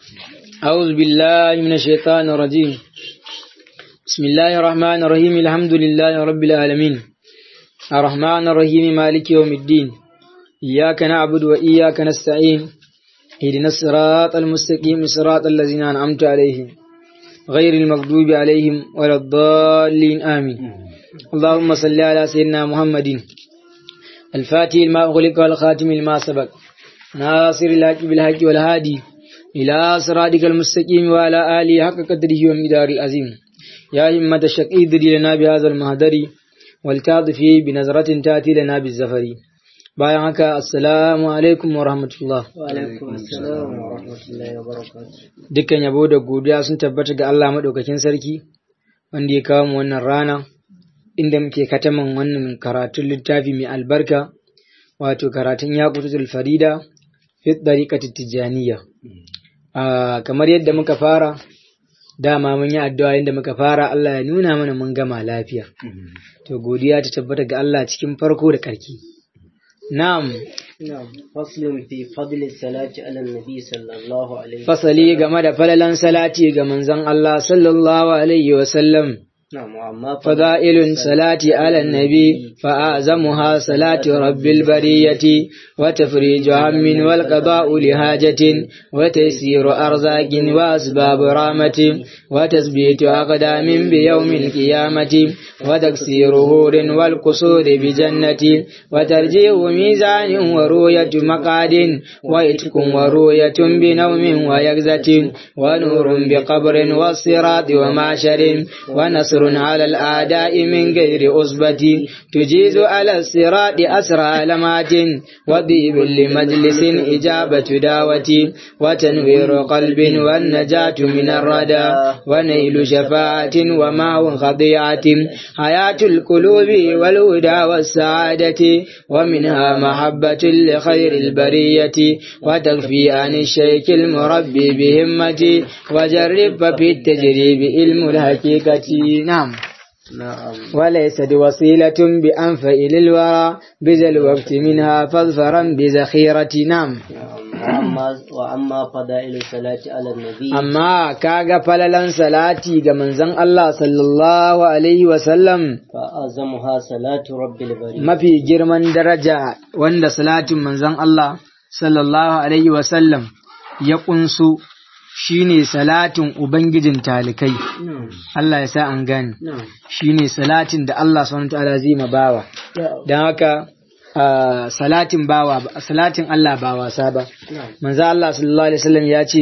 أعوذ بالله من الشيطان الرجيم بسم الله الرحمن الرحيم الحمد لله رب العالمين الرحمن الرحيم مالك يوم الدين إياك نعبد وإياك نستعين اهدنا الصراط المستقيم صراط الذين أنعمت عليهم غير المغضوب عليهم ولا الضالين آمين اللهم صل على سيدنا محمد الفاتح لما أغلق والخاتم لما سبق ناصر الحق بالحق والهادي إلى صراطك المستقيم وعلى آله حق قدره ومقدار العظيم يا همة الشقي ذري لنا بهذا المهدر والتعطفي بنظرة تأتي لنا بالزفر bayan haka assalamu alaikum wa rahmatullah dukkan yabo da godiya sun tabbata ga Allah maɗaukakin sarki wanda ya kawo mu wannan rana inda muke kataman wannan karatun littafi mai albarka wato karatun yaqutul farida fi dariqati tijaniya kamar yadda muka fara dama mun yi addu'a yadda muka fara Allah ya nuna mana mun gama lafiya to godiya ta tabbata ga Allah cikin farko da karki na'am فصل في فضل الصلاة على النبي صلى الله عليه وسلم fasali game da falalan salati ga manzon Allah sallallahu alaihi wa sallam نعم وأما فضائل صلاة على النبي فأعظمها صلاة رب البرية وتفريج هم والقضاء لحاجة وتيسير أرزاق وأسباب رامة وتثبيت أقدام بيوم القيامة وتكسير هور والقصور بجنة وترجيع ميزان ورؤية مقعد وإتق ورؤية بنوم ويقزة ونور بقبر والصراط ومعشر ونصر على الأعداء من غير أصبة تجيز على الصراط أسرى لمات وضيب لمجلس إجابة دعوة وتنوير قلب والنجاة من الردى ونيل شفاعة وماء خضيعة حياة القلوب والهدى والسعادة ومنها محبة لخير البرية وتكفي عن الشيك المربي بهمة وجرب في التجريب علم الحقيقة نعم نعم وليس بوسيلة بأنفع للورى بذا الوقت منها فاظفرا بذخيرة نعم وأما وأما فضائل الصلاة على النبي amma kaga falalan salati ga manzon Allah sallallahu alaihi wasallam فأعظمها صلاة رب البرية mafi girman daraja wanda salatin manzon Allah sallallahu alaihi wasallam ya kunsu shine salatin ubangijin talikai نعم Allah ya sa an gane نعم shine salatin da Allah subhanahu wa ta'ala zai ma bawa don haka ah, salatin bawa salatin Allah ba wasa ba نعم manzo Allah sallallahu alaihi wasallam ya ce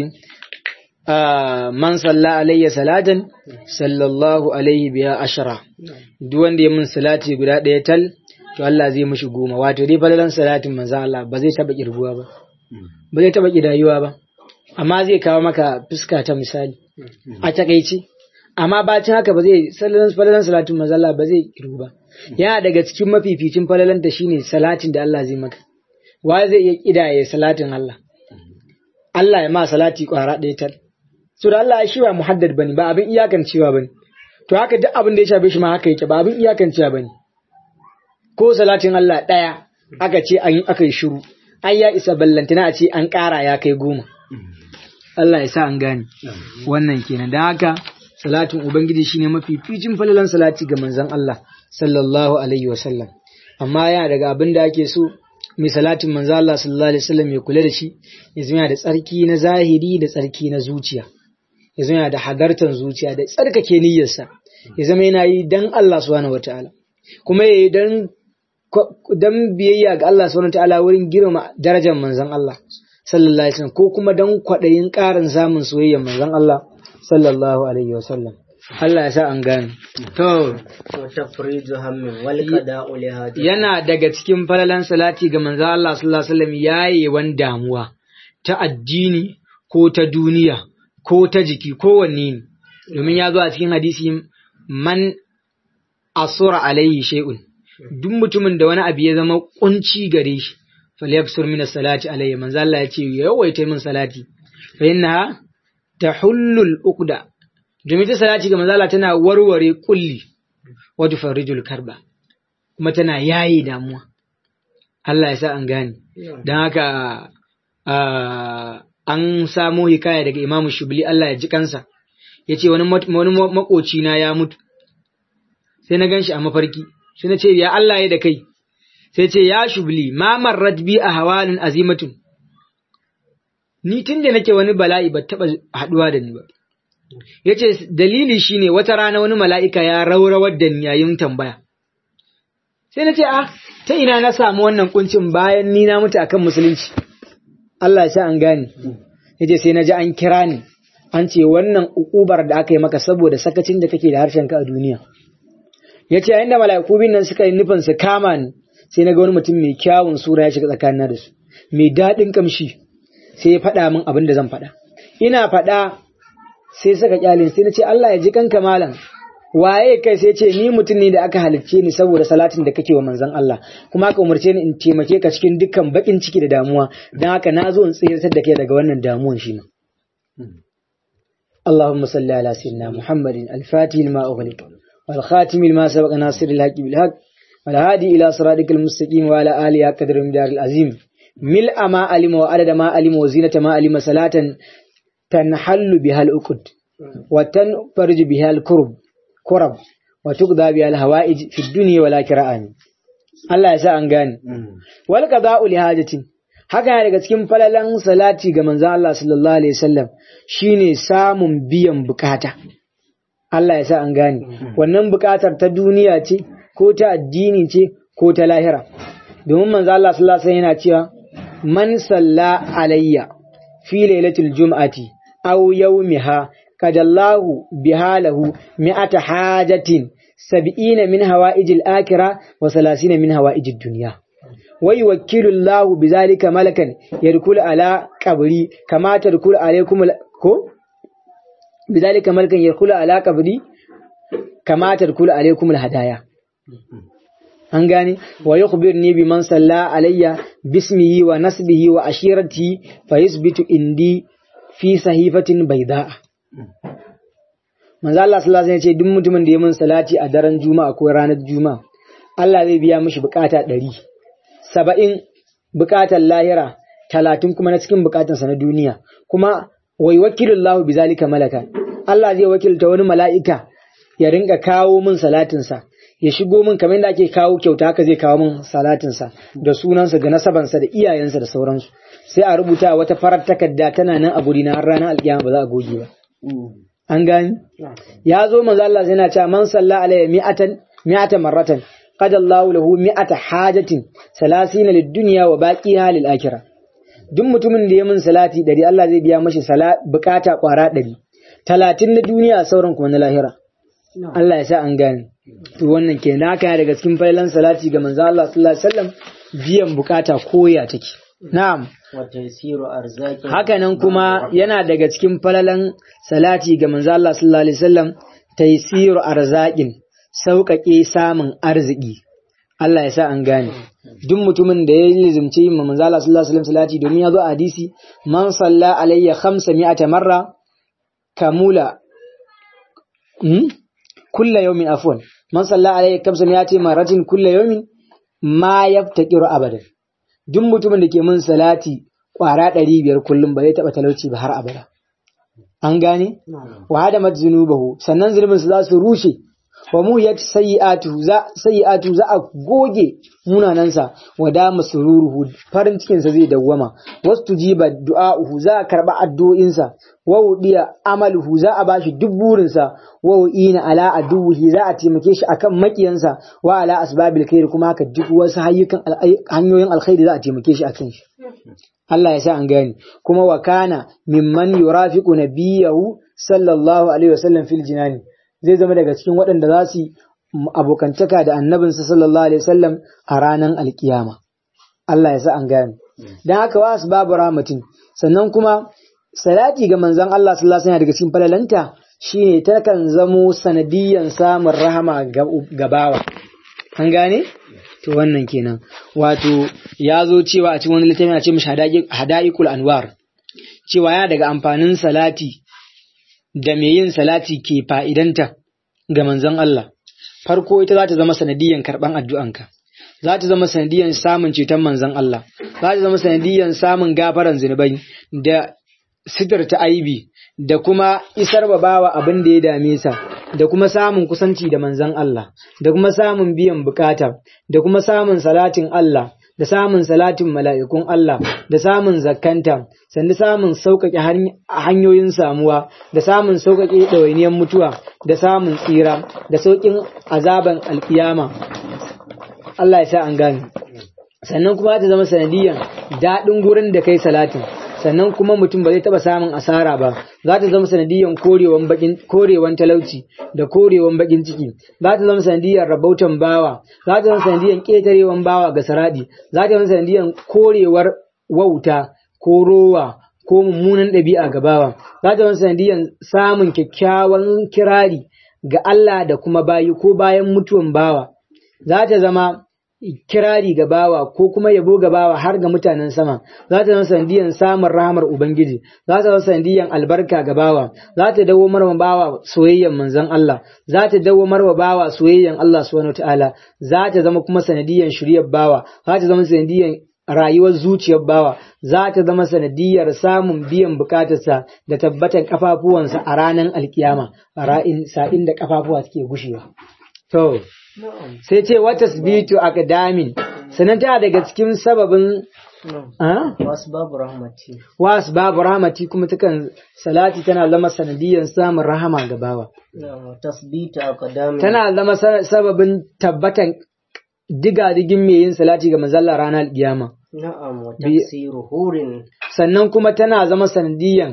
ah, man salla alayya salatan sallallahu alaihi biya ashara duk wanda ya mun salati guda ɗaya tal to Allah zai mishi goma wato dai falalan salatin manzo Allah ba zai taba kirguwa ba ba zai taba kidayuwa ba amma zai kawo maka fuska ta misali a takaici amma bacin haka ba zai falalan falalan salatin manzo Allah ba zai kirgu ba yana daga cikin mafificin falalan ta shine salatin da Allah zai maka wa zai iya kidaye salatin Allah Allah ya ma salati kwara ɗaya tal so da Allah shi ba muhaddad bane ba abin iyakan cewa bane to haka duk abin da ya shafe shi ma haka yake ba abin iyakan cewa bane ko salatin Allah ɗaya aka ce an aka yi shiru ai ya isa ballantana a ce an ƙara ya kai goma Allah ya sa an gane wannan kenan dan haka salatin ubangiji shine mafi ficin falalan salati ga manzon Allah sallallahu alaihi wasallam amma yana daga abin da ake so mai salatin manzo Allah sallallahu alaihi wasallam ya kula da shi ya zama yana da tsarki na zahiri da tsarki na zuciya ya zama yana da hadartan zuciya da tsarkake niyyarsa ya zama yana yi dan Allah subhanahu wataala kuma ya yi dan dan biyayya ga Allah subhanahu wataala wurin girma darajar manzon Allah sallallahu alaihi wasallam ko kuma dan kwaɗayin ƙarin samun soyayyar manzon Allah sallallahu alaihi wasallam Allah ya sa an gane to وتفريج هم والقضاء لهذا yana daga cikin falalan salati ga manzo Allah sallallahu alaihi wasallam yayewan damuwa ta addini ko ta duniya ko ta jiki ko wanne ne domin ya zo a cikin hadisi man asura alaihi shay'un duk mutumin da wani abu ya zama kunci gare shi falyaksur min salati alaihi manzo Allah ya ce yawaita min salati fa innaha tahullul uqda domin ta salati ga manzo Allah tana warware kulli wa tufarrijul karba kuma tana yayi damuwa Allah ya sa an gane don haka an samo hikaya daga Imam Shubli Allah ya ji kansa yace wani wani makoci na ya mutu sai na ganshi a mafarki sai na ce ya Allah ya da kai sai ce ya Shubli ma marrat bi a hawalin azimatun ni tun da nake wani bala'i ba taba haduwa da ni ba yace dalili shine wata rana wani mala'ika ya raurawar da ni yayin tambaya sai na ce ah ta ina na samu wannan kuncin bayan ni na mutu akan musulunci Allah ya sa an gane yace sai na ji an kira ni an ce wannan ukubar da aka yi maka saboda sakacin da kake da harshen ka a duniya yace yayin da mala'iku bin nan suka yi nufin su kama ni sai na ga wani mutum mai kyawun sura ya shiga tsakanina da su mai daɗin kamshi sai ya faɗa min abin da zan faɗa ina faɗa sai saka kyalin sai na ce Allah ya ji kanka malam waye kai sai ce ni mutum ne da aka halicce ni saboda salatin da kake wa manzon Allah kuma aka umarce ni in taimake ka cikin dukkan bakin ciki da damuwa dan haka na zo in tsiratar da kai daga wannan damuwan shi ma اللهم صل على سيدنا محمد الفاتح لما أغلق والخاتم لما سبق ناصر الحق بالحق والهادي إلى صراطك المستقيم وعلى آله قدر المدار العظيم ملء ما علم وعدد ما علم وزينة ما علم صلاة تنحل بها الأكد وتنفرج بها الكرب كرب وتقضى بها الهوائج في الدنيا والآخرة آمين Allah ya sa an gane. Wal qada'u li hajatin. Haka yana daga cikin falalan salati ga manzon Allah sallallahu alaihi wasallam shine samun biyan bukata. Allah ya sa an gane. Wannan bukatar ta duniya ce ko ta addini ce ko ta lahira. Domin manzon Allah sallallahu alaihi wasallam yana cewa man salla alayya fi lailatul jum'ati aw yawmiha kadallahu bihalahu mi'ata hajatin sab'ina min hawa'ijil akhirah wa salasina min hawa'ijid dunya wa yuwakkilu Allahu bizalika malakan yadkhulu ala qabri kama tadkhulu alaykum ko bizalika malakan yadkhulu ala qabri kama tadkhulu alaykum alhadaya an gane wa yukhbirni biman salla alayya bismihi wa nasbihi wa ashirati fa yusbitu indi fi sahifatin bayda'a manzo Allah sallallahu alaihi wasallam ya ce duk mutumin da ya mun salati a daren juma'a ko ranar juma'a Allah zai biya mishi bukata ɗari saba'in bukatar lahira talatin kuma na cikin bukatansa na duniya kuma wai wakilullahu bizalika malaka Allah zai wakilta wani mala'ika ya ringa kawo min salatinsa ya shigo min kamar da ake kawo kyauta haka zai kawo min salatinsa da sunansa da nasabansa da iyayensa da sauransu sai a rubuta wata farar takarda tana nan a guri na har ranar alkiyama ba za a goge ba an gani ya zo manzo Allah yana cewa man salla alayya mi'atan mi'atan marratan qad Allahu lahu mi'ata hajatin salasina lid-dunya wa baqiha lil-akhirah duk mutumin da ya min salati dari Allah zai biya mashi bukata kwara dari talatin na duniya sauran kuma na lahira Allah ya sa an gane to wannan kenan haka daga cikin failan salati ga manzo Allah sallallahu alaihi wasallam biyan bukata koya take na'am haka nan kuma yana daga cikin falalan salati ga manzo Allah sallallahu alaihi wasallam taysiru arzaqin sauƙaƙe samun arziki Allah ya sa an gane duk mutumin da ya lizimci yin manzo Allah sallallahu alaihi wasallam salati domin ya zo a hadisi man salla alayya 500 marra kamula hmm? kulla yawmin afwan man salla alayya 500 marratin kulla yawmin ma yaftaqiru abadan duk mutumin da ke mun salati kwara ɗari biyar kullum ba zai taɓa talauci ba har abada. An gane? Wa hada mat zunubahu sannan zunubin su za su rushe wa mu ya sayi'atu za sayi'atu za a goge munanansa wa da masururuhu farin cikin sa zai dawwama wasu tujiba du'a'uhu za a karba addu'o'insa wa wudiya amaluhu za a bashi duk burinsa wa ina ala aduhi za a taimake shi akan makiyansa wa ala asbabil khair kuma haka duk wasu hanyoyin alkhairi za a taimake shi akan shi Allah ya sa an gani kuma wa kana mimman yurafiqu nabiyahu sallallahu alaihi wasallam fil jinani zai zama daga cikin waɗanda za su abokantaka da annabinsa sallallahu alaihi wasallam a ranar alkiyama Allah ya sa an gani dan haka wa asbabu rahmatin sannan kuma salati ga manzon Allah sallallahu alaihi wasallam daga cikin falalanta shine ta kan zamo sanadiyan samun rahama ga bawa an gane to wannan kenan wato ya zo cewa a cikin wani littafi a ce mishi hada'iqul anwar cewa ya daga amfanin salati da me yin salati ke fa'idanta ga manzon Allah farko ita za ta zama sanadiyan karban addu'anka za ta zama sanadiyan samun ceton manzon Allah za ta zama sanadiyan samun gafaran zunubai da sitirta aibi da kuma isar wa bawa abin da ya dame sa da kuma samun kusanci da manzon Allah da kuma samun biyan bukata da kuma samun salatin Allah da samun salatin mala'ikun Allah da samun zakkanta sannan samun sauƙaƙe hanyoyin samuwa da samun sauƙaƙe ɗawainiyar mutuwa da samun tsira da sauƙin azaban alkiyama Allah ya sa an gane sannan kuma ta zama sanadiyan daɗin gurin da kai salatin sannan kuma mutum ba zai taɓa samun asara ba za ta zama sanadiyan korewan bakin korewan talauci da korewan bakin ciki za ta zama sanadiyan rabautan bawa za ta zama sanadiyan ƙetarewan bawa ga saradi za ta zama sanadiyan korewar wauta ko rowa ko mummunan ɗabi'a ga bawa za ta zama sanadiyan samun kyakkyawan kirari ga Allah da kuma bayi ko bayan mutuwan bawa za ta zama kirari ga bawa ko kuma yabo ga bawa har ga mutanen sama za ta zama sandiyan samun rahamar ubangiji za ta zama sandiyan albarka ga bawa za ta dawo marwa bawa soyayyan manzon Allah za ta dawo marwa bawa soyayyan Allah subhanahu wataala za ta zama kuma sanadiyan shiryar bawa za ta zama sanadiyan rayuwar zuciyar bawa za ta zama sanadiyar samun biyan bukatarsa da tabbatan kafafuwansa a ranar alkiyama a ra'in sa'in da kafafuwa suke gushewa to sai ce wata tasbitu akadamin sannan tana daga cikin sababin wasu babu rahmati wasu babu rahmati kuma takan salati tana zama sanadiyan samun rahama ga bawa tasbitu akadamin tana zama sababin tabbatan diga-digin mai yin salati ga manzalla ranar kiyama na'am wa tafsiru hurin sannan kuma tana zama sanadiyan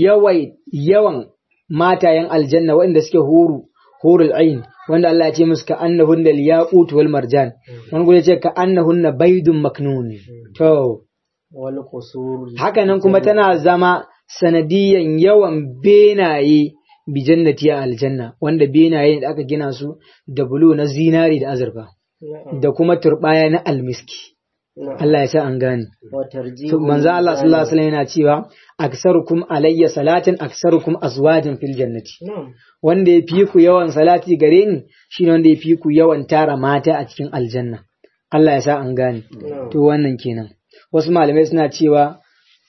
yawan matayen aljanna waɗanda suke huru hurul ain wanda Allah ya ce musu ka annahunna liyaqut wal marjan wani gure ce ka annahunna baydun maknun to wal qusur haka nan kuma tana zama sanadiyan yawan benaye bi jannati a aljanna wanda benaye da aka gina su da bulu na zinari da azurfa da kuma turbaya na almiski Allah ya sa an gane. Manzo Allah sallallahu alaihi wasallam yana cewa aksarukum alayya salatin aksarukum azwajin fil jannati. Wanda ya fi ku yawan salati gare ni shine wanda ya fi ku yawan tara mata a cikin aljanna. Allah ya sa an gane. To wannan kenan. Wasu malamai suna cewa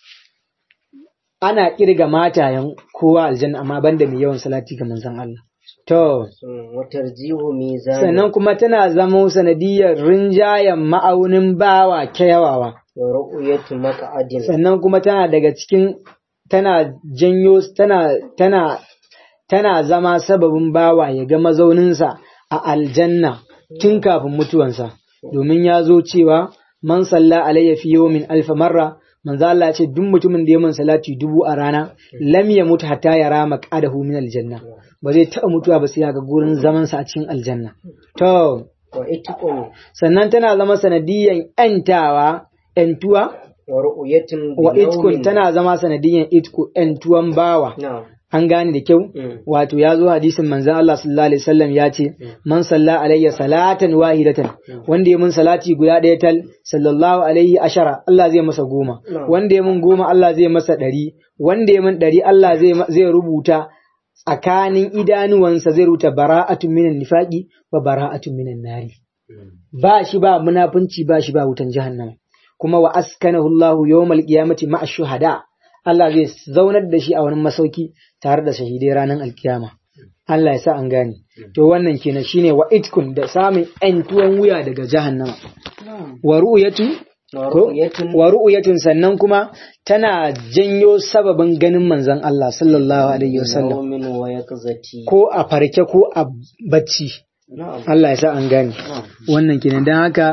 ana kirga matayen kowa aljanna amma banda mai yawan salati ga manzon Allah. To, sannan kuma tana zamo sanadiyar rinjayen ma'aunin bawa kyawawa. Sannan kuma tana daga cikin tana janyo tana tana tana zama sababin bawa ya ga mazauninsa a aljanna tun kafin mutuwansa. Domin ya zo cewa man salla alayya fi yawmin alfa marra manzo Allah ya ce duk mutumin da ya min salati dubu a rana lam ya mutu hatta ya rama qadahu min aljanna ba zai taɓa mutuwa ba sai ya ga gurin zaman sa a cikin aljanna to sannan tana zama sanadiyan yantawa yantuwa wa itkun tana zama sanadiyan itku yantuwan bawa an gane da kyau wato ya zo hadisin manzon Allah sallallahu alaihi wasallam ya ce man salla alayya salatan wahidatan wanda ya mun salati guda ɗaya tal sallallahu alaihi ashara Allah zai masa goma wanda ya mun goma Allah zai masa ɗari wanda ya mun ɗari Allah zai rubuta tsakanin idanuwansa zai rubuta bara'atun minan nifaqi wa bara'atun minan nari ba shi ba munafunci ba shi ba wutan jahannama kuma wa askanahu Allahu yawmal qiyamati ma'a shuhada Allah zai zaunar da shi a wani masauki tare da shahidai ranar alkiyama. Allah ya sa an gane. To wannan kenan shine wa itkun da samun ‘yan tuwon wuya daga jahannama. Wa ru'yatu wa ru'yatun sannan kuma tana janyo sababin ganin manzon Allah sallallahu alaihi wasallam. Ko a farke ko a bacci. Allah ya sa an gane. Wannan kenan don haka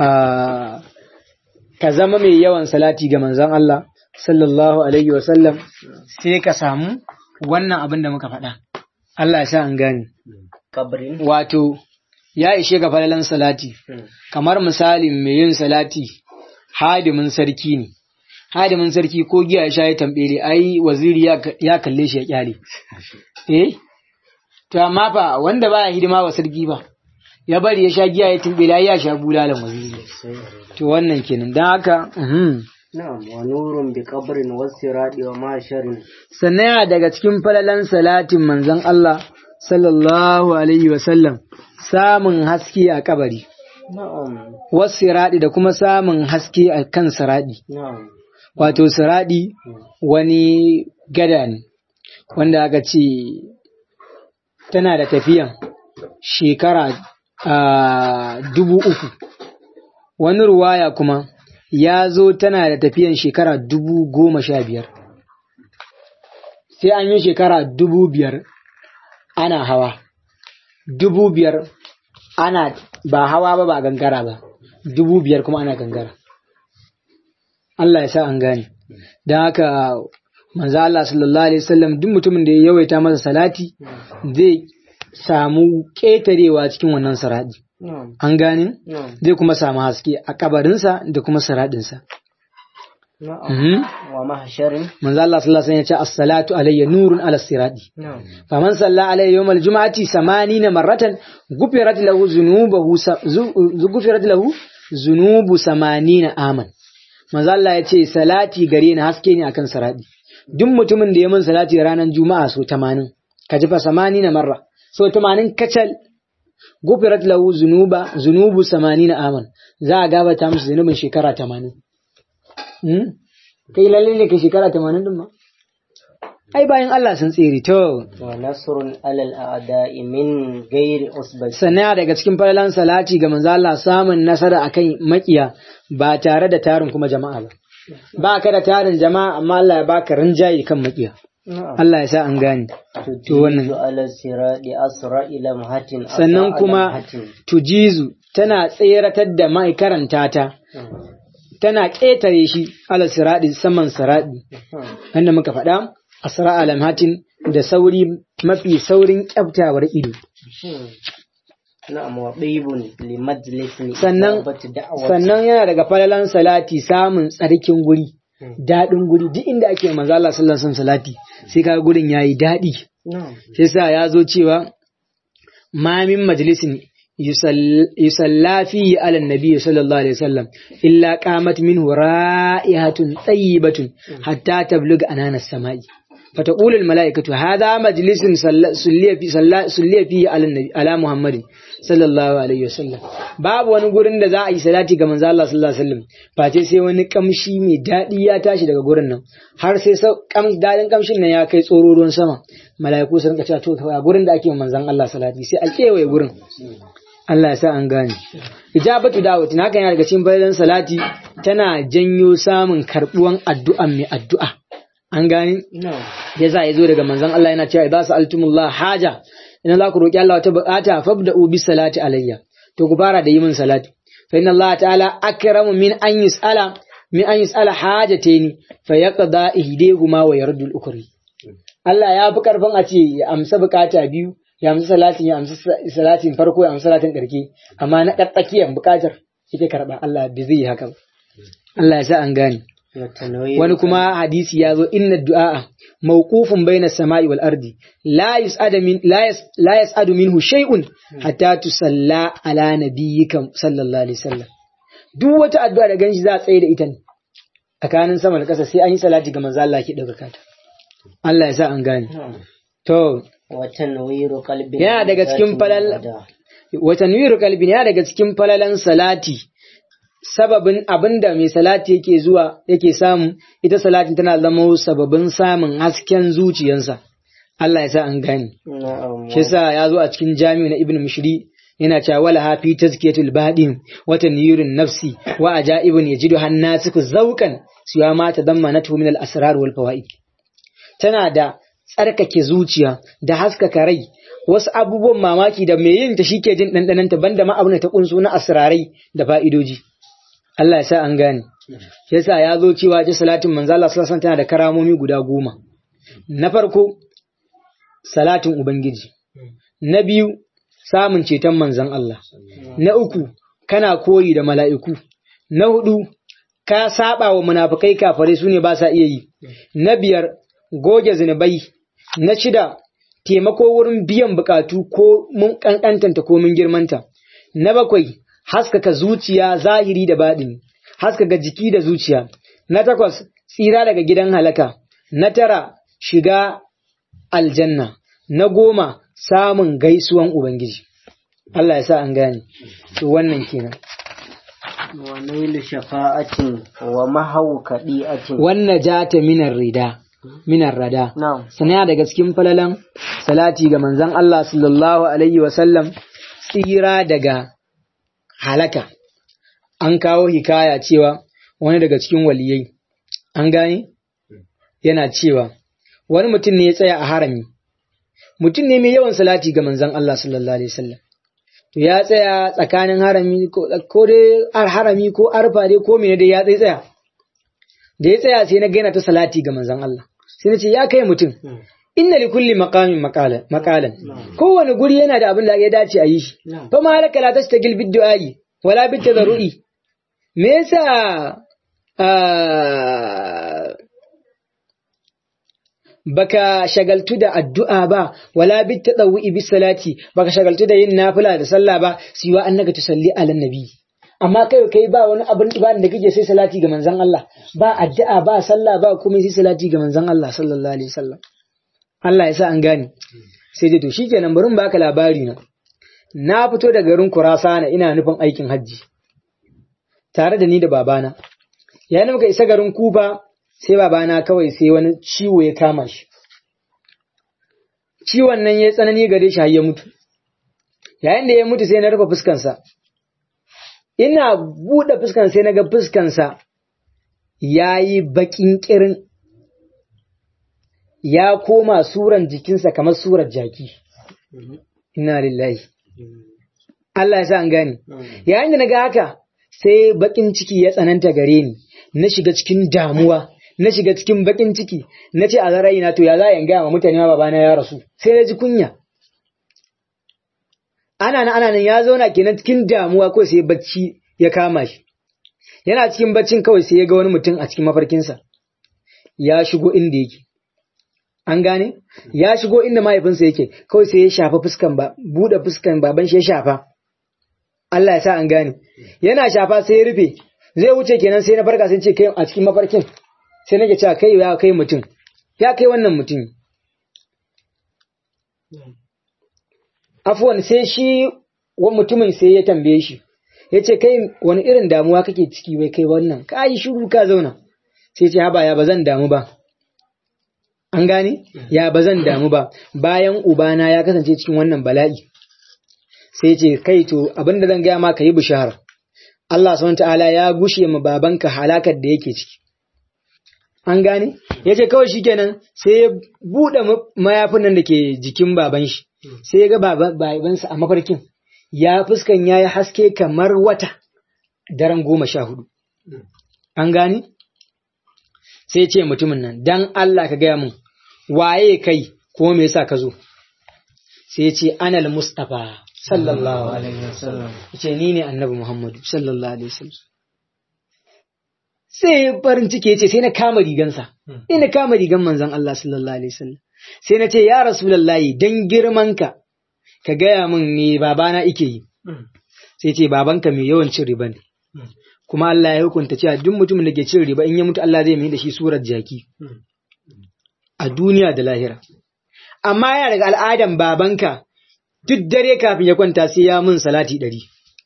ka zama mai yawan salati ga manzon Allah sallallahu alaihi wasallam sai ka samu wannan abin da muka faɗa. Allah ya sa an gane. Wato, ya ishe ga falalan salati, kamar misalin mai yin salati hadimin sarki ne. Hadimin sarki ko giya ya sha ya tambele, ai waziri ya kalle shi ya kyale. Eh? To, amma fa wanda baya hidima wa sarki ba, ya bari ya sha giya ya tambele, ai ya sha bulalan waziri. To, wannan kenan, don haka, Na'am, wa nurun bi qabrin wasiradi wa masharin. Sannan yana daga cikin falalan salatin manzon Allah sallallahu alaihi wa sallam samun haske a kabari. Na'am. Wasiradi da kuma samun haske a kan saradi. Na'am. wato siradi wani gada ne wanda aka ce tana da tafiyan shekara a dubu uku wani ruwaya kuma ya zo tana da tafiyan shekara dubu goma sha biyar sai an yi shekara dubu biyar ana hawa dubu biyar ana ba hawa ba ba gangara ba dubu biyar kuma ana gangara Allah ya sa an gane don haka manzo Allah sallallahu alaihi wasallam duk mutumin da ya yawaita masa salati zai samu ƙetarewa cikin wannan saradi an gane zai kuma samu haske a kabarinsa da kuma saradinsa wa mahsharin manzo Allah sallallahu alaihi wasallam ya ce as-salatu alayya nurun ala sirati faman salla alayya yawm al-jum'ati 80 marratan gufirat lahu zunubuhu gufirat lahu zunubu 80 aman manzo Allah ya ce salati gare ni haske ne akan sirati duk mutumin da ya min salati ranar juma'a so 80 ka ji fa 80 marra so 80 kacal gufirat lahu zunuba zunubu 80 aman za a gabata mishi zunubin shekara 80 kai lalle ne ka shekara tamanin din ma ai bayan Allah sun tsere to wa nasrun alal a'da'i min ghairi usbati sannan daga cikin falalan salati ga manzo Allah samun nasara akan makiya ba tare da tarin kuma jama'a ba ba ka da tarin jama'a amma Allah ya baka rinjaye kan makiya Allah ya sa an gane to wannan tujizu ala sirati asra ila muhatin sannan kuma tujizu tana tseratar da mai karanta ta tana ƙetare shi ala siraɗi saman siraɗi wanda muka faɗa asra alamhatin da sauri mafi saurin ƙyaftawar ido na'am wa ɗibun li majlisin sannan ijabati da'awati sannan yana daga falalan salati samun tsarkin guri daɗin guri duk inda ake manzo Allah sallallahu alaihi wasallam salati sai kaga gurin yayi daɗi na'am sai sa ya zo cewa ma min majlisin yusalla fihi ala nabi sallallahu alaihi wasallam illa qamat minhu ra'ihatun tayyibatun hatta tablugha anana samai فتقول الملائكة هذا مجلس سلي في سلي فيه على النبي على محمد صلى الله عليه وسلم babu wani gurin da za a yi salati ga manzo Allah sallallahu alaihi wasallam face sai wani kamshi mai daɗi ya tashi daga gurin nan har sai kam dadin kamshin nan ya kai tsoro ruwan sama mala'iku sun ka cewa to a gurin da ake manzon Allah salati sai a kewaye gurin Allah ya sa an gane ijabatu da'wati haka yana daga cikin bayan salati tana janyo samun karbuwan addu'an mai addu'a an gane na'am ya za ya zo daga manzon Allah yana cewa idza sa'altumullah haja idan za ku roki Allah wata bukata fabda'u bis salati alayya to ku fara da yi min salati fa inna Allah ta'ala akramu min an yus'ala min an yus'ala hajataini fa yaqda ihdihuma wa yardu al-ukri Allah ya fi karfin a ce ya amsa bukata biyu ya amsa salatin ya amsa salatin farko ya amsa salatin karke amma na tsakiyar bukatar ita karba Allah bai zai yi haka ba Allah ya sa an gane wa tanwir wani kuma hadisi ya zo inna du'a mawqufun baina samai wal ardi la yus'adu min la yas la yas'adu minhu shay'un hatta tusalla ala nabiyyika sallallahu alaihi wasallam duk wata addu'a da ganshi za a tsaye da ita ne tsakanin sama da ƙasa sai an yi salati ga manzo Allah ki daga kata Allah ya sa an gane na'am to wa tanwiru qalbi Yana daga cikin falal- wa tanwiru qalbi yana daga cikin falalan salati sababin abinda mai salati yake zuwa yake samu ita salatin tana zama sababin samun hasken zuciyarsa Allah ya sa an gane na'am shi yasa ya zo a cikin jami'u na ibn mushri yana cewa wala hafi tazkiyatul badin wa tanwirun nafsi wa ajaibun yajidu hannasiku zawqan siwa ma tadammanatu min al asrar wal fawaid tana da tsarkake zuciya da haskaka rai wasu abubuwan mamaki da mai yin ta shike jin dandanan ta banda ma abin da ta kunso na asrarai da fa'idoji Allah ya sa an gane yasa ya zo cewa ji salatin manzo Allah sallallahu alaihi wasallam tana da karamomi guda goma na farko salatin ubangiji na biyu samun ceton manzon Allah na uku kana koyi da mala'iku na hudu ka saba wa munafikai kafare su ne ba sa iya yi na biyar goge zinubai na shida taimako wurin biyan bukatu ko mun kankantanta ko mun girmanta na bakwai haskaka zuciya zahiri da baɗini haskaka jiki da zuciya na takwas tsira daga gidan halaka na tara shiga aljanna na goma samun gaisuwan ubangiji Allah ya sa an gane to wannan kenan ونيل شفاعة ومحو كديئة wannan jata minar rida minar rada نعم sana daga cikin falalan salati ga manzon Allah sallallahu alaihi wa sallam tsira daga halaka an kawo hikaya cewa wani daga cikin waliyai an gane yana cewa wani mutum ne ya tsaya a harami mutum ne mai yawan salati ga manzon Allah sallallahu alaihi wasallam to ya tsaya tsakanin harami ko ko dai ar harami ko arfa dai ko mene dai ya tsaye tsaya da ya tsaya sai na ga yana ta salati ga manzon Allah sai na ce ya kai mutum inna li kulli maqamin maqalan maqalan kowane guri yana da abin da ya dace a yi shi نعم fa ma halaka la tastagil bid du'ai wala bit tadarrui me yasa ah, baka shagaltu da addu'a ba wala bit tadawwi bis salati baka shagaltu da yin nafila da sallah ba siwa annaka tusalli ala nabi amma kai kai ba wani abin ba da kake sai salati ga manzon Allah ba addu'a ba sallah ba kuma sai salati ga manzon Allah sallallahu alaihi wasallam Allah ya sa an gane sai dai to shikenan bari mu baka labari na na fito da garin Kurasana ina nufin aikin hajji tare da ni da babana yayin da muka isa garin Kufa sai babana kawai sai wani ciwo ya kama shi ciwon nan ya tsanani gare shi har ya mutu yayin da ya mutu sai na rufe fuskansa ina buɗe fuskan sai na ga fuskansa ya yi baƙin ƙirin ya koma suran jikinsa kamar surar jaki Inna lillahi Allah ya sa an gane yayin da na ga haka sai baƙin ciki ya tsananta gare ni na shiga cikin damuwa na shiga cikin baƙin ciki na ce a na to ya za a gaya ma mutane ma babana ya rasu sai na ji kunya ana nan ana nan ya zauna kenan cikin damuwa ko sai bacci ya kama shi yana cikin baccin kawai sai ya ga wani mutum a cikin mafarkinsa ya shigo inda yake an gane ya shigo inda mahaifinsa yake kawai sai ya shafa fuskan ba buɗe fuskan baban shi ya shafa Allah ya sa an gane yana shafa sai ya rufe zai wuce kenan sai na farka sai ce kai a cikin mafarkin sai nake cewa kai ya kai mutum ya kai wannan mutum afuwan sai shi wa mutumin sai ya tambaye shi ya ce kai wani irin damuwa kake ciki wai kai wannan ka yi shiru ka zauna sai ce haba ya ba zan damu ba an gane ya ba zan damu ba bayan ubana ya kasance cikin wannan bala'i sai ce kai to abinda zan gaya ma ka yi bishara Allah subhanahu ta'ala ya gushe ma babanka halakar da yake ciki an gane ya ce kawai shikenan sai ya buɗe mayafin nan da ke jikin baban shi sai ya ga babansa a mafarkin ya fuskan ya yi haske kamar wata daren goma sha hudu. An gane? Sai ce mutumin nan, dan Allah ka gaya mun, waye kai ko me yasa ka zo? Sai ce anal Mustapha sallallahu alaihi wasallam. Ce ni ne annabi Muhammadu sallallahu alaihi wasallam. Sai farin ciki ya ce sai na kama rigansa, sai na kama rigan manzon Allah sallallahu alaihi wasallam. Sai na ce ya Rasulullahi dan girmanka ka gaya min me babana ike yi sai ce babanka mai yawan cin riba ne kuma Allah ya hukunta cewa duk mutumin da ke cin riba in ya mutu Allah zai mai da shi surar jaki a duniya da lahira amma yana daga al'adan babanka duk dare kafin ya kwanta sai ya mun salati ɗari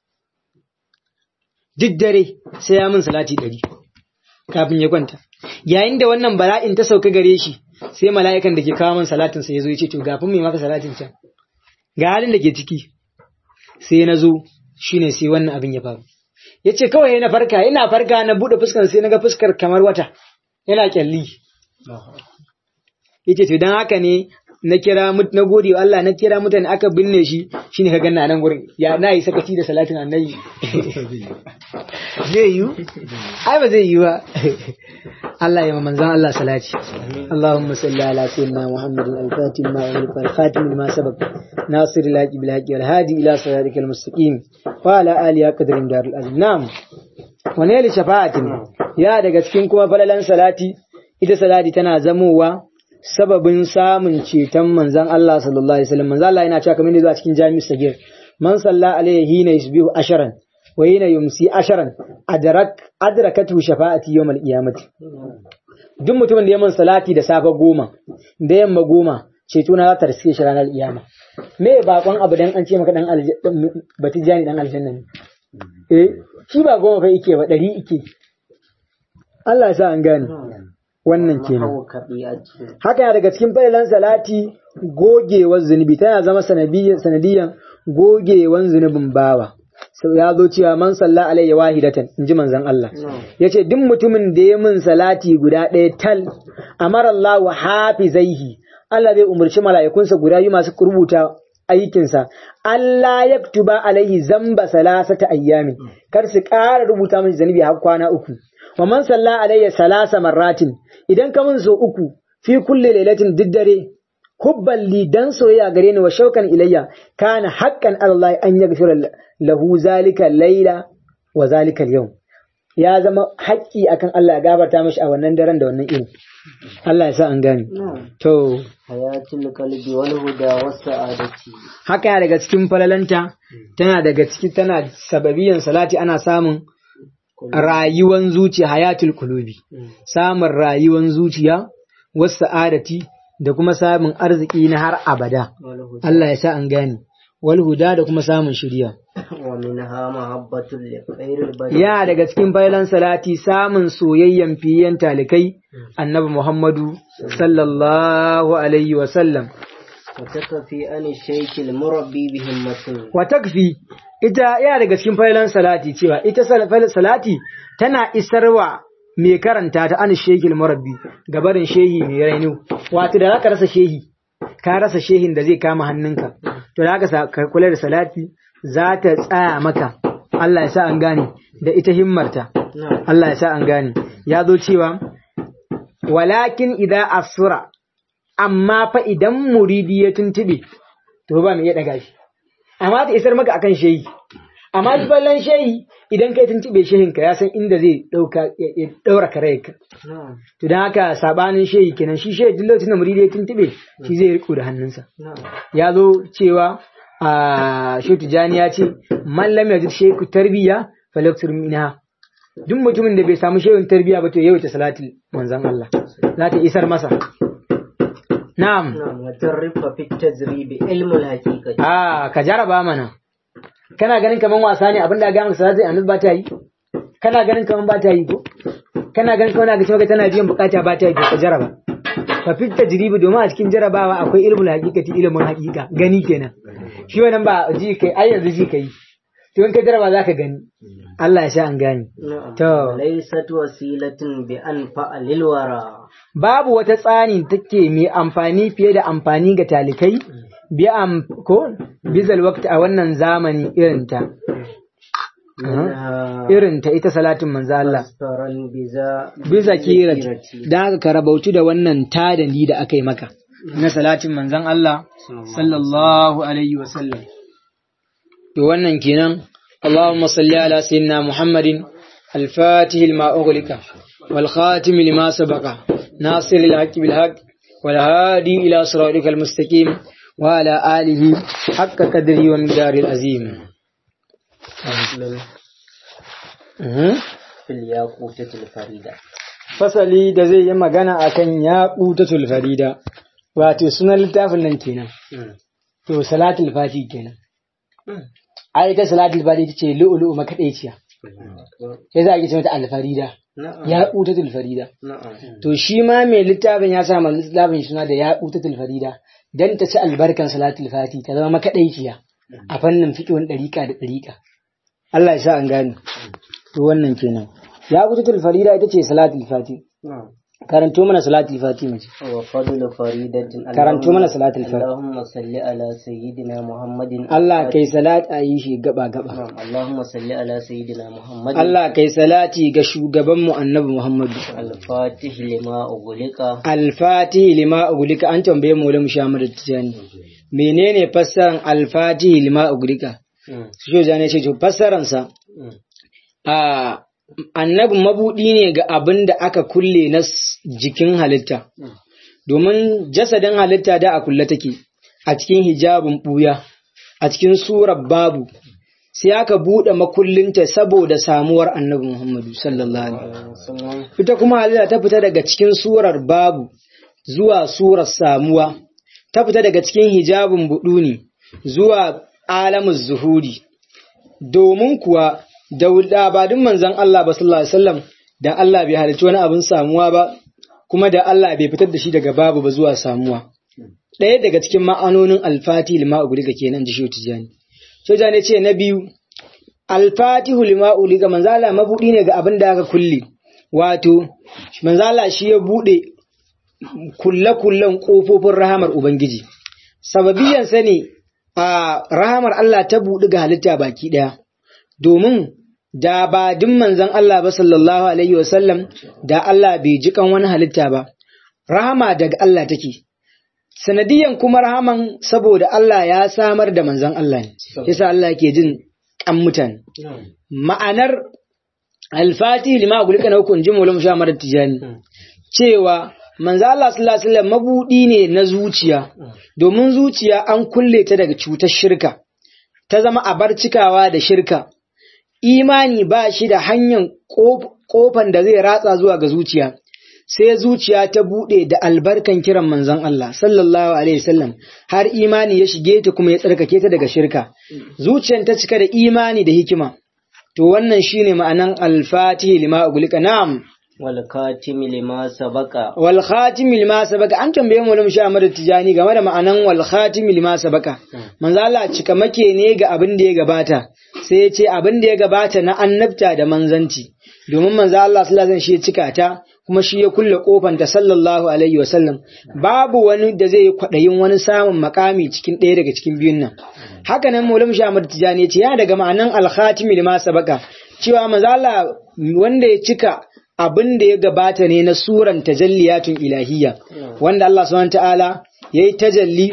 duk dare sai ya mun salati ɗari kafin ya kwanta yayin da wannan bala'in ta sauka gare shi sai mala'ikan da ke kawo min salatin sa ya zo ya ce to gafin mai maka salatin can ga halin da ke ciki sai na zo shine sai wannan abin ya faru ya ce kawai na farka ina farka na buɗe fuskar sai na ga fuskar kamar wata yana kyalli ya ce to don haka ne na kira na gode wa Allah na kira mutane aka binne shi shine ka ganna nan gurin ya na yi sakaci da salatin annabi zai yi ai ba zai yi ba Allah ya manzan Allah salati Allahumma salli ala sayyidina Muhammadin al-Fatih ma wa al-Khatim ma sabaq nasir al-haqi bil haqi wal hadi ila siratikal mustaqim wa ala alihi qadrin darul azim na'am wa ne shafa'atin ya daga cikin kuma falalan salati ita salati tana zamowa sababin samun ceton manzan Allah sallallahu alaihi wasallam manzan Allah yana cewa kamar yadda zuwa cikin jami'u sagir man salla alaihi hina yusbihu asharan wa hina yumsi asharan adrak adrakatu shafa'ati yawmal qiyamati duk mutumin da ya mun salati da safe goma da yamma goma ceto na za ta riske shi ranar kiyama me bakon abu dan an ce maka dan batijani dan aljanna ne eh shi ba goma fa yake ba ɗari yake Allah ya sa an gane wannan kenan Hau kaɗi'atu. haka yana daga cikin failan salati gogewar zunubi tana zama sanadiyan sanadiyan gogewan zunubin bawa Sau ya zo cewa man salla alayya wahidatan in ji manzon Allah ya ce duk mutumin da ya min salati guda ɗaya tal amara Allah wa hafizaihi Allah zai umarci mala'ikunsa guda biyu masu rubuta aikinsa Allah ya tuba alaihi zamba salasata ayyamin kar su ƙara rubuta mashi zanubi har kwana uku wa man salla alayya salasa marratin idan ka min so uku fi kulli lailatin duk dare hubban li dan soyayya gare ni wa shaukan ilayya kana haqqan Allah an yaghfira lahu zalika laila wa zalika yau ya zama haƙƙi akan Allah ya gafarta mashi a wannan daren da wannan irin Allah ya sa an gane to Hayatul qalbi wal huda was sa'adati. haka yana daga cikin falalanta tana daga ciki tana sababiyan salati ana samun rayuwan zuciya hayatul kulubi samun rayuwan zuciya wasu sa'adati da kuma samun arziki na har abada Wal huda. Allah ya sa an gane wal huda da kuma samun shirya Wa minha mahabbatul li khairil bashar. ya daga cikin failan salati samun soyayyen fiyen talikai annabi Muhammadu sallallahu alaihi wa sallam Wa takfi an shaykil murabbi bi himmatin. wa takfi ita ya daga cikin failan salati cewa ita sal- fal- salati tana isarwa mai karanta ta an shekil murabbi gabarin shehi mai rainu wato da zaka rasa shehi ka rasa shehin da zai kama hannunka to da haka sa- ka kula da salati za ta tsaya maka Allah ya sa an gane da ita himmarta Na'am. Allah ya sa an gane ya zo cewa walakin idza asura amma fa idan muridi ya tuntube to ba mai iya daga shi amma ta isar maka akan shehi amma ballan shehi idan kai tuntube shehinka ya san inda zai dauka ya daura karayarka Na'am. to dan haka sabanin shehi kenan shi shehi duk lokacin da muridi ya tuntube shi zai riko da hannunsa Na'am. ya zo cewa a shehu tijani ya ce man lam yajid shehu tarbiya falaktur minha duk mutumin da bai samu shehun tarbiya ba to yawaita salatul manzon Allah za ta isar masa na'am Na'am. Wa tarrifa fi tajribi ilmul haqiqati. a ka jaraba mana kana ganin kaman wasa ne abinda ga maka salatul annabi ba ta yi kana ganin kaman ba ta yi ko kana ganin kaman ga cewa tana biyan bukata ba ta yi to ka jaraba fa fit tajribi domin a cikin jarabawa akwai ilmul haqiqati ilmun haqiqa gani kenan shi wannan ba ji kai ai yanzu ji kai to in ka jaraba zaka gani Allah ya sha an gane Na'am. To. Laysat wasilatin bi anfa lil wara. babu wata tsani take mai amfani fiye da amfani ga talikai bi am ko bizal waqt a wannan zamani irinta Minha irinta ita salatin manzo Allah faran biza bisa kirati dan haka ka rabautu da wannan tadani da aka yi maka na salatin manzon Allah sallallahu alaihi wa sallam to wannan kenan اللهم صل على سيدنا محمد الفاتح لما أغلق والخاتم لما سبق ناصر الحق بالحق والهادي إلى صراطك المستقيم وعلى آله حق قدره ومقدار العظيم أه. fil yaqutatil farida. fasali da zai yi magana akan yaƙutatul farida wato sunan littafin nan kenan to salatul fati kenan a ita salatul fati ita ce lu'ulu'u makaɗaiciya sai za a ce mata alfarida Na'am. yaƙutatul farida Na'am. to shi ma mai littafin ya sa ma littafin suna da yaƙutatul farida dan ta ci albarkan salatul fati ta zama makaɗaiciya a fannin fiƙin ɗariƙa da ɗariƙa Allah ya sa an gane to wannan kenan yaƙutatul farida ita ce salatul fati Na'am. karanto mana salatul fati mace wa fadlu faridatin Karanto mana salatul fati. Allahumma salli ala sayyidina Muhammadin Allah kai salat a yi shi gaba gaba Na'am. Allahumma salli ala sayyidina Muhammadin Allah kai salati ga shugabanmu annabi Muhammadu al-fatih lima ughliqa Al-Fatih lima ugulika an tambaye mu mu sha mada tijani menene fassaran Al-Fatih lima ugulika Mm. shi jani ce to fassaran sa Mm. a annabi mabudi ne ga abin da aka kulle na s- jikin halitta domin jasadin halitta da a kulle take a cikin hijabin buya a cikin surar babu sai aka buɗe makullinta saboda samuwar annabi Muhammadu sallallahu alaihi wasallam Sunan ita kuma halitta ta fita daga cikin surar babu zuwa surar samuwa ta fita daga cikin hijabin buduni zuwa alamun zuhuri domin kuwa da labadin manzon Allah ba sallallahu alaihi wasallam da Allah bai halicci wani abin samuwa ba kuma da Allah bai fitar da shi daga babu ba zuwa samuwa ɗaya daga cikin ma'anonin alfati lima uguliga kenan da shi tijani soja ne ce na biyu alfatihu lima uliga manzala mabudi ne ga abin da aka kulle wato manzala shi ya bude kulle-kullen kofofin rahamar ubangiji sababiyan sani a rahamar Allah ta buɗi ga halitta baki ɗaya domin da ba din manzon Allah ba sallallahu alaihi wasallam da Allah bai ji kan wani halitta ba rahama daga Allah take sanadiyan kuma rahaman saboda Allah ya samar da manzon Allah ne yasa Allah yake jin kan mutane ma'anar alfati lima gulika na hukun jin mulam sha mara tijani cewa manzo Allah sallallahu alaihi wasallam mabudi ne na zuciya domin zuciya an kulle ta daga cutar shirka ta zama a bar cikawa da shirka imani ba shi da hanyar kofan da zai ratsa zuwa ga zuciya sai zuciya ta bude da albarkan kiran manzon Allah sallallahu alaihi wasallam har imani ya shige ta kuma ya tsarkake ta daga shirka zuciyar ta cika da imani da hikima to wannan shine ma'anan al-fatihi lima ugulika na'am wal khatimi lima sabaka wal khatimi lima sabaka an tambaye mu sha Ahmad Tijani game da ma'anan wal khatimi lima sabaka manzo Allah cika make ne ga abin da ya gabata sai ya ce abin da ya gabata na annabta da manzanci domin manzo Allah sallallahu alaihi wasallam shi ya cika ta kuma shi ya kulle kofanta sallallahu alaihi wasallam babu wani da zai yi kwaɗayin wani samun makami cikin ɗaya daga cikin biyun nan haka nan maulam shamar tijani ce ya daga ma'anan alhatimi lima sabaka cewa mazala wanda ya cika abin da ya gabata ne na suran tajalliyatun ilahiyya wanda Allah subhanahu ta'ala yayi tajalli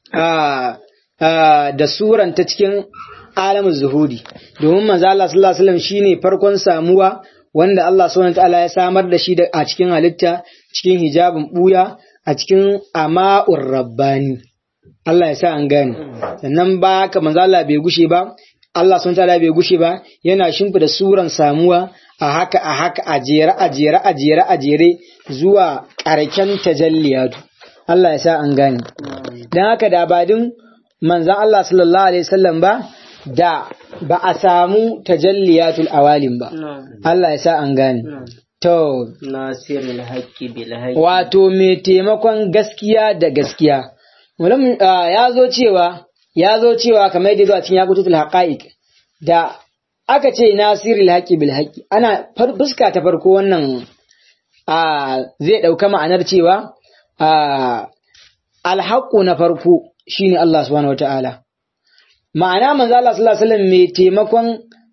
da suran ta cikin alamin zuhudi domin manzo Allah sallallahu alaihi wasallam shine farkon samuwa wanda Allah subhanahu ta'ala ya samar da shi a cikin halitta cikin hijabin buya a cikin ama'ur rabbani Allah ya sa an gane sannan ba haka manzo Allah bai gushe ba Allah subhanahu ta'ala bai gushe ba yana shimfida suran samuwa a haka a haka a jere a jere a jere a jere zuwa ƙarken tajalliyatu Allah ya sa an gane dan haka da badin manzon Allah sallallahu alaihi wasallam ba da ba a samu tajalliyatul awalin ba. Allah ya sa an gane. To, nasirul haqqi bil haqqi wato mai taimakon gaskiya da gaskiya. Mulam ya zo cewa ya zo cewa kamar yadda zuwa cikin yakututul haqa'iq da aka ce nasirul haqqi bil haqqi ana fuska ta farko wannan zai ɗauka ma'anar cewa alhaƙu na farko shine Allah subhanahu wataala ma'ana manzo Allah sallallahu alaihi wasallam mai taimakon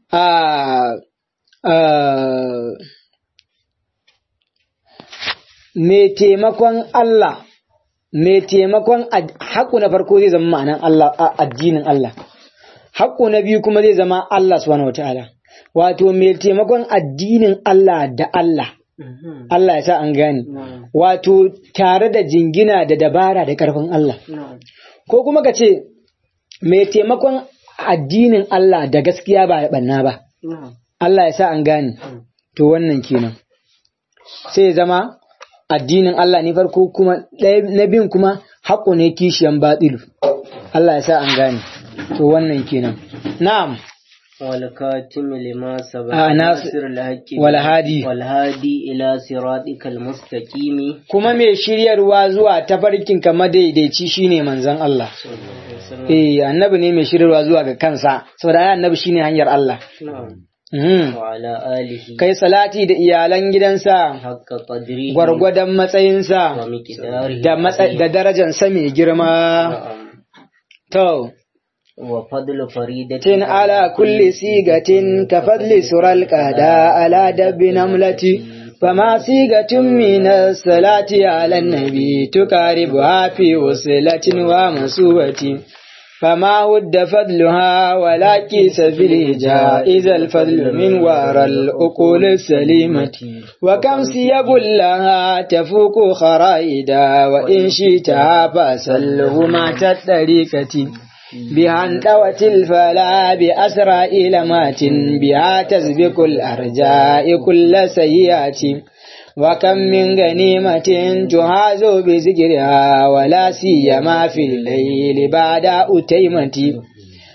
mai taimakon Allah mai taimakon haƙu na farko zai zama ma'anan Allah addinin Allah haƙu na biyu kuma zai zama Allah subhanahu wataala wato mai taimakon addinin Allah da Allah Allah ya sa an gane wato tare da jingina da dabara da ƙarfin Allah ko kuma ka ce mai taimakon addinin Allah da gaskiya ba ya ɓanna ba. Allah ya sa an gane, to wannan kenan. Sai zama addinin Allah ne farko kuma na biyun kuma haƙo ne kishiyan batsilu. Allah ya sa an gane, to wannan kenan. Na'am. والكاتم لما سبق آه ناصر ناصر الحق والهادي. والهادي إلى صراطك المستقيم Kuma mai shiryarwa zuwa tafarkin ka madaidaici shine manzon Allah. Eh, annabi ne mai shiryarwa zuwa ga kansa, saboda ai annabi shine hanyar Allah. نعم Mhm. وعلى آله Kai salati da iyalan gidansa, حق قدره gwargwadon matsayinsa, ومقداره da matsa- da darajansa mai girma. نعم To, وفضل فريدة tin ala kulli sigatin ka fadli sural qada ala dabbi namlati fama sigatun min salati ala nabi tukaribu fi uslatin wa masubati فما ود فضلها ولا كيس في الهجاء إذا الفضل من وراء الأقول السليمة وكم سيب لها تفوق خرائدا وإن شئتها فأسله ما الطريقة بها انتوت الفلا بأسرى إلمات بها تسبق الأرجاء كل سيئات وكم من غنيمة تهاز بذكرها ولا سيما في الليل بعد أتيمة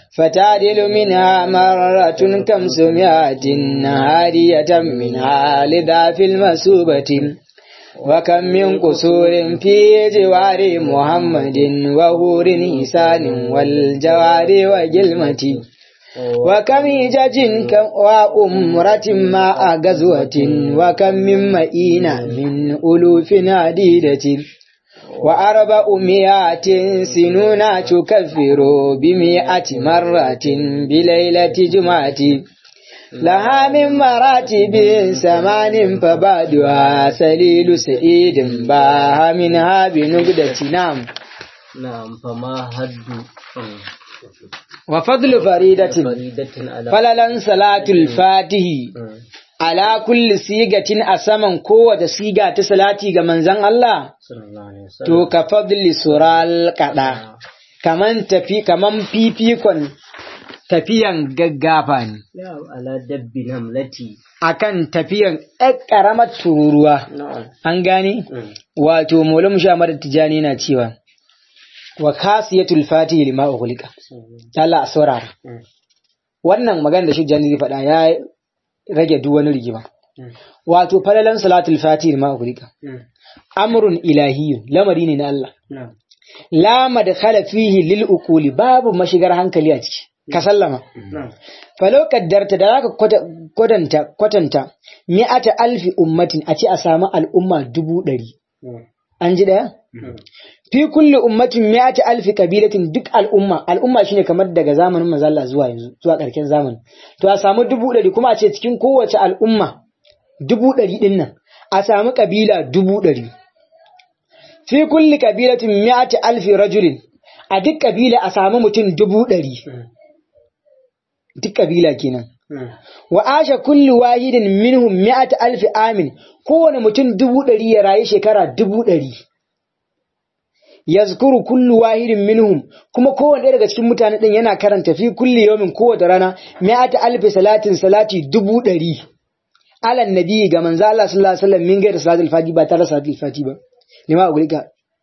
فتعدل منها مرة كمسميات هادية منها لذا في المسوبة وكم من قصور في جوار محمد وهور إحسان والجوار وجلمة وكم هجج وأمرة مع غزوة وكم من مئين من ألوف عديدة وأربع مئات سنون تكفر بمئة مرة بليلة جمعة لها من مراتب ثمان فبعدها سليل سعيد باها منها بنقدة نعم نعم فما هد وفضل فريدة فريدة على فللا صلاة الفاتح على كل سيغة أسمن قوة سيغة صلاتي منزان الله صلى الله عليه وسلم to ka fadli sural kada kaman tafi kaman fifikon tafiyan gaggafa ne نعم على دب نملتي akan tafiyan ɗan ƙaramar tururuwa نعم an gane مم. wato mulam shamar tijani na cewa wa kasiyatul fatihi lima ughliqa Allah a saurara مم. wannan magana da shujjani zai faɗa ya rage duk wani rigima مم. wato falalan salatul fatihi lima ughliqa مم. amrun ilahiyyun lamari ne na Allah نعم la madkhala fihi lil uquli babu mashigar hankali a ciki ka sallama نعم falo kaddarta da zaka kwata- kwatanta kwatanta mi'ata alfi ummatin a ce a samu al'umma dubu ɗari مم. an ji ɗaya مم. fi kulli ummatin mi'ata alfi kabilatin duk al'umma al'umma shine kamar daga zamanin manzo Allah zuwa yanzu zuwa ƙarshen zamani to a samu dubu ɗari kuma a ce cikin kowace al'umma dubu ɗari ɗin nan a samu kabila dubu ɗari fi kulli kabilatin mi'ati alfi rajulin a duk kabila a samu mutum dubu ɗari duk kabila kenan مم. wa asha kulli wahidin minhum mi'ati alfi amin kowane mutum dubu ɗari ya rayu shekara dubu ɗari yazkuru kullu wahidin minhum kuma kowane ɗaya daga cikin mutane ɗin yana karanta fi kulli yawmin kowace rana mi'ati alfi salatin salati dubu ɗari alan nabi ga manzo Allah sallallahu alaihi wasallam min gaira salatul fati ba tare da salatul fati ba lima a gurika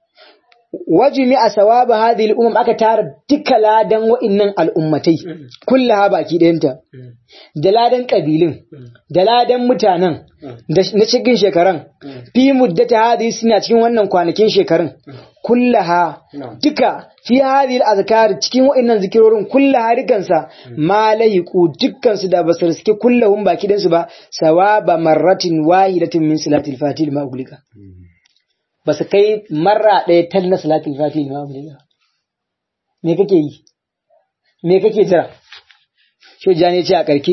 wajimi a sawaba hadhihi al-umam aka tara duka ladan wa'innan al'ummatai kullaha baki ɗayanta مم. da ladan ƙabilun da ladan mutanen da na cikin shekaran Mm. fi muddata hadhihi suna cikin wannan kwanakin shekarun kullaha نعم duka fi hadhihi al-azkar cikin wa'annan zikirorin kullaha dukansa ma lahiqu dukkansu da basu riske kullahum baki ɗayansu ba sawaba marratin wahidatin min salatil fatih ma uglika basu kai marra ɗaya tal na salatil fatih ma uglika me kake yi me kake jira shujani ce a karki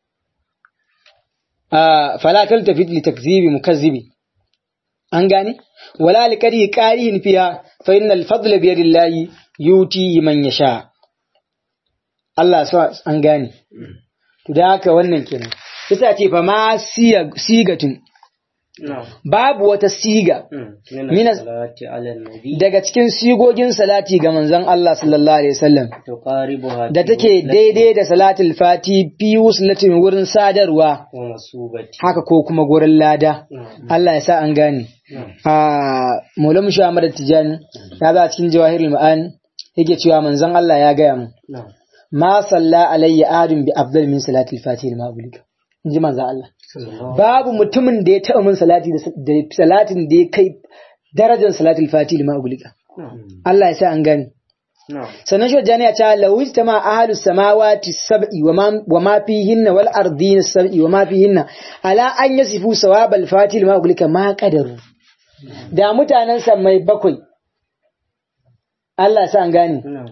a fala taltafit li takzibi mukazzibi an gane wala li qari qarihin fiha fa innal fadla bi yadillahi yuti man yasha Allah sa an gane to da haka wannan kenan yasa ce fa ma siya- sigatun نعم babu wata siga مم. من من- الصلاة على النبي daga cikin sigogin salati ga manzon Allah sallallahu alaihi wasallam تقاربها da في take وصلة daidai da salatul fati fi wuslatin wurin sadarwa ومصوبة haka ko kuma gurin lada نعم Allah ya sa an gane نعم a Maulana Shu Ahmad Tijani ya za cikin Jawahirul Ma'ani yake cewa manzon Allah ya gaya mu نعم ma salla alayya adun bi afdal min salatil fatih ma ubulika inji manzon Allah صلى الله babu mutumin da ya taɓa min salati da da salatin da ya kai darajar salatul fatih ma ubulika نعم Allah ya sa an gane نعم sannan shi jani ya ce lawista ma ahalus samawati sab'i wa ma wa ma fihinna wal ardina sab'i wa ma fihinna ala an yasifu sawabal fatil ma ulika ma qadaru da mutanen mai bakwai Allah sa an gane نعم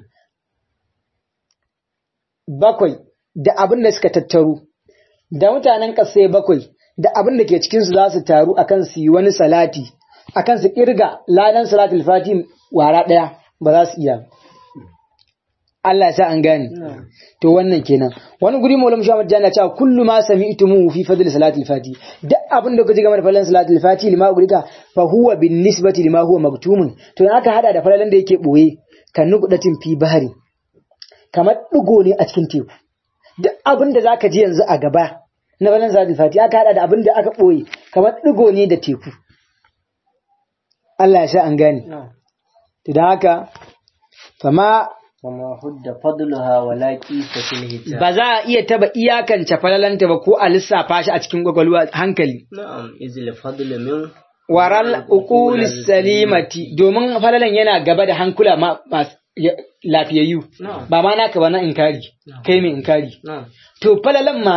bakwai da abin da suka tattaru da mutanen ƙasai bakwai da abin da ke cikin su za su taru akan su yi wani salati akan su kirga ladan salatul fatim wara daya ba za su iya ba. Allah ya sa an gane نعم to wannan kenan wani guri maulam shamad jana cewa kullu ma sami'tumu fi fadl salatul fati duk abin da kuji game da falalan salatul fati lima gurika fa huwa bin nisbati lima huwa maktumun to in aka hada da falalan da yake boye kan nuqdatin fi bahari kamar digo ne a cikin teku duk abin da zaka ji yanzu a gaba na falalan salatul fati aka hada da abin da aka boye kamar digo ne da teku Allah ya sa an gane نعم to dan haka fama وما حد فضلها ولا قيس في الهجاب ba za a iya taba iyakance falalanta ba ko a lissafa shi a cikin gwagwalwa hankali نعم إذ الفضل من waral uqul salimati domin falalan yana gaba da hankula ma masu ya- lafiyayyu نعم ba ma naka ba na inkari kai mai inkari نعم to falalan ma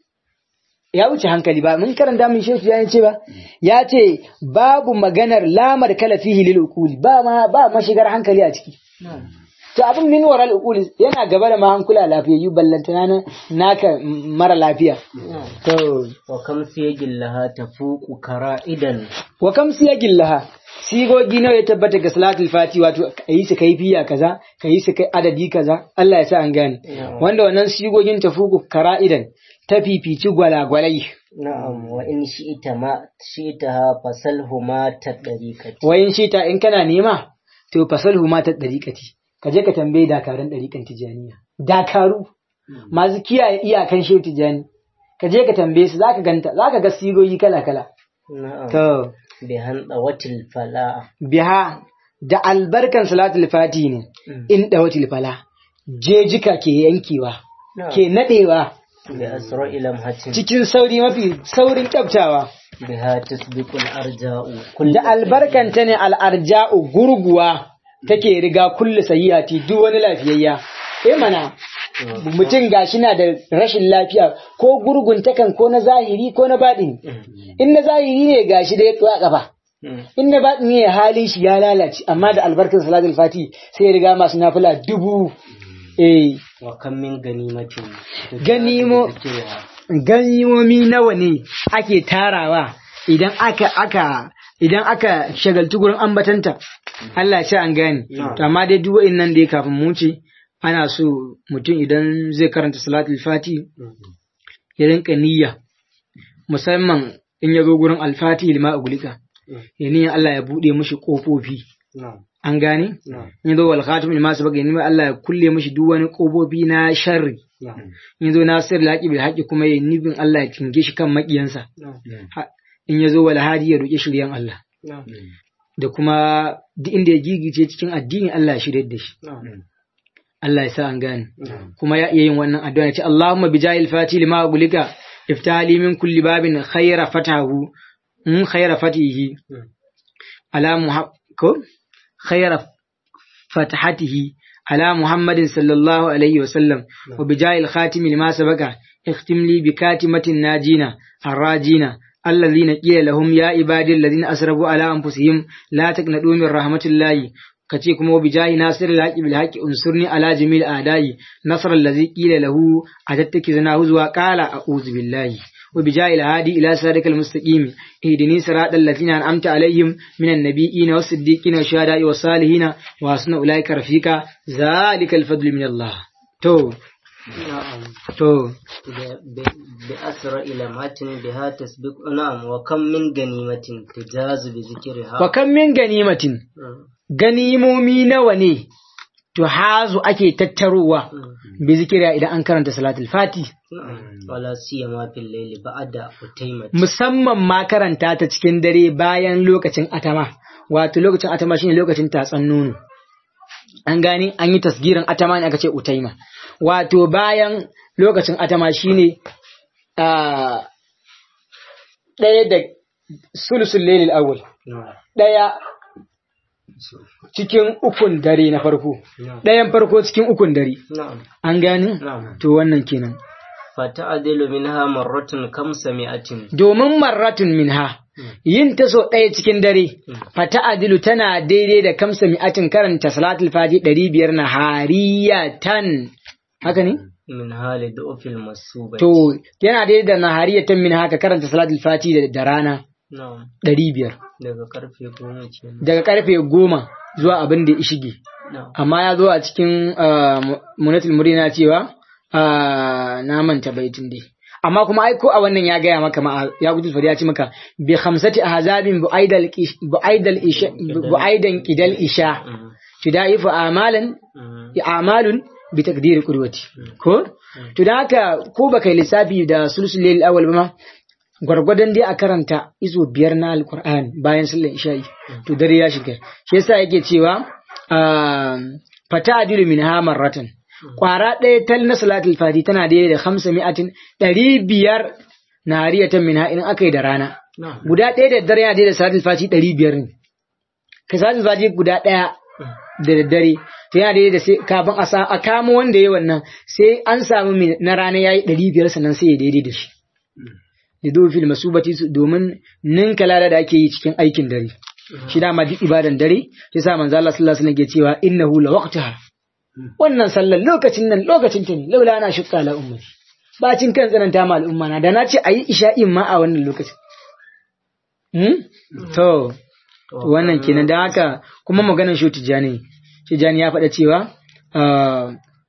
ya wuce hankali ba mun karanta min shehu ya ce ba ya ce babu maganar lamar kala fihi lil uquli ba ma ba mashigar hankali a ciki نعم to abin min waral uquli yana gaba da ma hankula lafiyayyu ballantana na naka m- mara lafiya نعم to وكم سيج لها تفوق كرائدا wa kam siyagin laha sigogi nawa ya tabbata ga salatul fati wato ka yi su kai fiya kaza ka yi su kai adadi kaza Allah ya sa an gane wanda wannan sigogin tafuku kara'idan ta fifici gwalagwalai نعم وإن شئت ما شئتها فسلهما تطريقة wayin shi ta in kana nema to fasalhu ma ta dariƙati ka je ka tambaye dakarun dariƙan tijaniya dakaru masu kiyaye iyakan shehu tijani ka je ka tambaye su zaka ganta zaka ga sigogi kala kala نعم to بهندوة الفلاح biha da albarkan salatul fati ne in dawatil fala jejika ke yankewa ke nadewa بأسرع لمحة cikin sauri mafi saurin kyaftawa بها تسبق الأرجاء كل da albarkanta ne al'arja'u gurguwa take riga kulle sayyati duk wani lafiyayya eh mana mutum gashi na da rashin lafiya ko gurgun takan ko na zahiri ko na baɗini in na zahiri ne gashi da ya tsuwa kafa in na baɗini ne halin shi ya lalace amma da albarkar salatul fati sai ya riga masu nafila dubu eh وكم من غنيمة Ganimo- ذكرها. ganimomi nawa ne ake tarawa idan aka aka idan aka shagaltu gurin ambatanta Allah ya ce an gane Na'am. to amma dai duk wa'annan da ya kafin mu ce ana so mutum idan zai karanta salatul fati ya rinka niyya musamman in ya zo gurin alfati lima ugulika ya niyya Allah ya bude mishi kofofi نعم an gane نعم in ya zo wal khatim lima sabaka ya niyya Allah ya kulle mishi duk wani kofofi na sharri نعم in zo nasir laqi bil haqi kuma ya nibin Allah ya kinge shi kan makiyansa نعم Ha- in ya zo wal hadi ya roƙi shiryan Allah نعم da kuma duk inda ya gigice cikin addini Allah ya shirye da shi نعم Allah ya sa an gane نعم kuma ya iya yin wannan addu'a ya ce Allahumma bi jahil fati lima gulika iftali min kulli babin khayra fatahu in khayra fatihi ala muhab ko khayra fatahatihi ala muhammadin sallallahu alaihi wa sallam wa bi jahil khatimi lima sabaka اختم لي بكاتمة الناجين الراجين الذين قيل لهم يا عبادي الذين أسرفوا على أنفسهم لا تقنطوا من رحمة الله kace kuma bi jahi nasir al-haqi bil haqi unsurni ala jamil a'dai nasr allazi qila lahu atattakizna huzwa qala a'udhu billahi wa bi jahi al-hadi ila siratal mustaqim ihdini siratal ladzina an'amta alaihim minan nabiyyin was siddiqin was shuhada'i was salihin wa hasuna ulaika rafika zalika al-fadlu min Allah to نعم to ب- ب- بأسرع لمحة بها تسبق نعم وكم من غنيمة تجاز بذكرها wa kam min ganimatin نعم. ganimomi nawa ne to hazu ake tattarowa نعم. bi zikira idan an karanta salatul fati نعم. ولا سيما في الليل بعد أتيمة musamman ma karanta ta cikin dare bayan lokacin atama wato lokacin atama shine lokacin tatsan nono an gane an yi tasgirin atama ne aka ce utaima wato bayan lokacin atama shine a ɗaya da sulusul lailil awwal نعم ɗaya cikin ukun dare na farko نعم ɗayan farko cikin ukun dare نعم an gane نعم to wannan kenan فتعدل منها مرة كمسمائة domin marratun minha yin ta so ɗaya cikin dare fata adilu tana daidai da kamsa mi'atin karanta salatul fati ɗari biyar na hariyatan haka ne منها لضعف المصوبة to yana daidai da na hariyatan min haka karanta salatul fati da, da rana نعم ɗari biyar daga karfe goma kenan daga karfe goma zuwa abin da ya shige na'am amma ya zo a cikin ah, mu- munatul murina cewa ah, na manta baitin dai amma kuma ai ko a wannan ya gaya maka ma ya gudu fari ya ce maka bi khamsati ahzabin bu'aidal ish- bu'aidal isha bu'aidan qidal isha Mhm. tudaifu amalan Mhm. a'malun bi taqdiri qudwati ko to dan haka ko baka yi lissafi da sulsul layl awwal ba ma gwargwadon dai a karanta izo biyar na alqur'ani bayan sallar isha'i to dare ya shiga shi yasa yake cewa ah, fata adilu min ha marratan kwara ɗaya tal na salatul fati tana daidai da hamsa mi'atin ɗari biyar na hariyatan min ha in aka yi da rana guda ɗaya da dare yana daidai da salatul fati ɗari biyar ne ka salatul fati guda ɗaya da daddare to yana daidai da sai kafin a sa- a kamo wanda ya yi wannan sai an samu mai- na rana ya yi ɗari biyar sannan sai ya daidai da shi da fil masubati su- domin ninka lada da ake yi cikin aikin dare shi dama duk ibadan dare shi sa manzo Allah sallallahu alaihi wasallam ke cewa innahu la waqtaha wannan sallar lokacin nan lokacin ta ne laula ana shukka la ummati bacin kan tsananta ma al'umma na da na ce ayi isha'in ma a wannan lokacin hmm? to wannan kenan da haka kuma maganar shi tijani tijani ya faɗa cewa ah,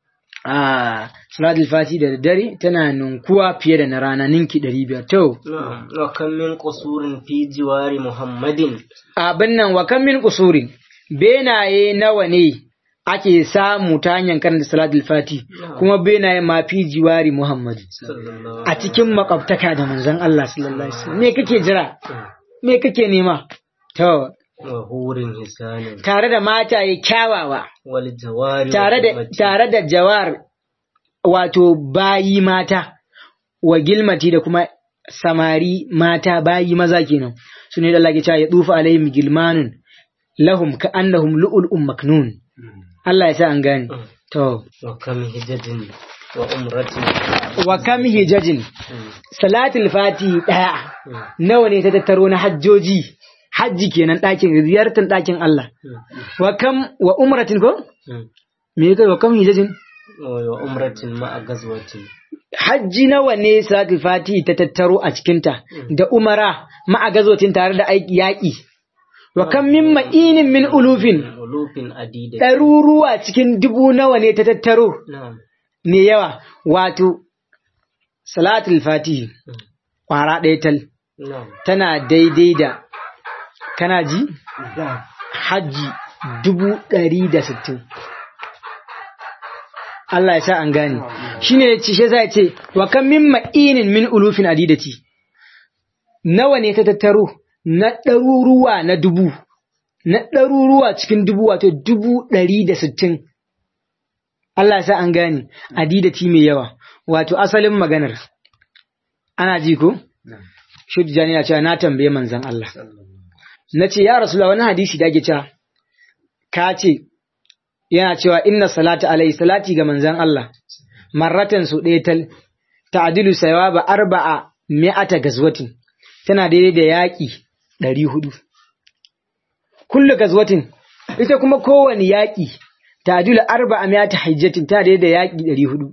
ah, salatul fati da daddare tana ninkuwa fiye da na rana ninki ɗari biyar to نعم وكم من قصور في جوار محمد abin nan wa kan min kusurin benaye nawa ne ake samu ta hanyar karanta salatul fati kuma benaye ma fi jiwari muhammad صلى الله a cikin makwabtaka da manzon Allah sallallahu alaihi wasallam me kake jira me kake nema to وهور حسان tare da mataye kyawawa والجوار tare da والأمة. tare da jawar wato bayi mata wa gilmati da kuma samari mata bayi maza kenan su ne da Allah ke cewa ya dufa alaihim gilmanun lahum ka annahum lu'ul'un maknun Allah ya sa an gane to وكم هجج وأمرة wa kam hijajin salatul fati daya nawa ne ta tattaro na hajjoji hajji kenan ɗakin ziyartar ɗakin Allah wa kam wa umratin ko me kai wa kam hijajin وأمرة مع غزوة hajji nawa ne salatul fati ta tattaro a cikinta da umara ma'a gazotin tare da aiki yaƙi wa kan min ma'inin min ulufin ألوف عديدة ɗaruruwa cikin dubu nawa ne ta tattaro نعم ne yawa wato salatul fati ƙwara ɗaya tal نعم tana daidai da kana ji نعم hajji dubu ɗari da sittin Allah ya sa an gane shi ne ci shi zai ce wa kan min ma'inin min ulufin adidati nawa ne ta tattaro na ɗaruruwa na dubu na ɗaruruwa cikin dubu wato dubu ɗari da sittin Allah ya sa an gane adidati mai yawa wato asalin maganar ana ji ko? Shuddu Jani na cewa na tambaye manzan Allah. na ce ya rasu wani hadisi da ake cewa ka ce yana cewa inna salata alaihi salati ga manzan Allah marratan su ɗaya tal ta'dilu sawaba arba'a mi'ata gazwatin tana daidai da yaƙi ɗari hudu kullu gazwatin ita kuma kowane yaƙi ta'dilu arba'a mi'ata hajjatin tana daidai da yaƙi ɗari hudu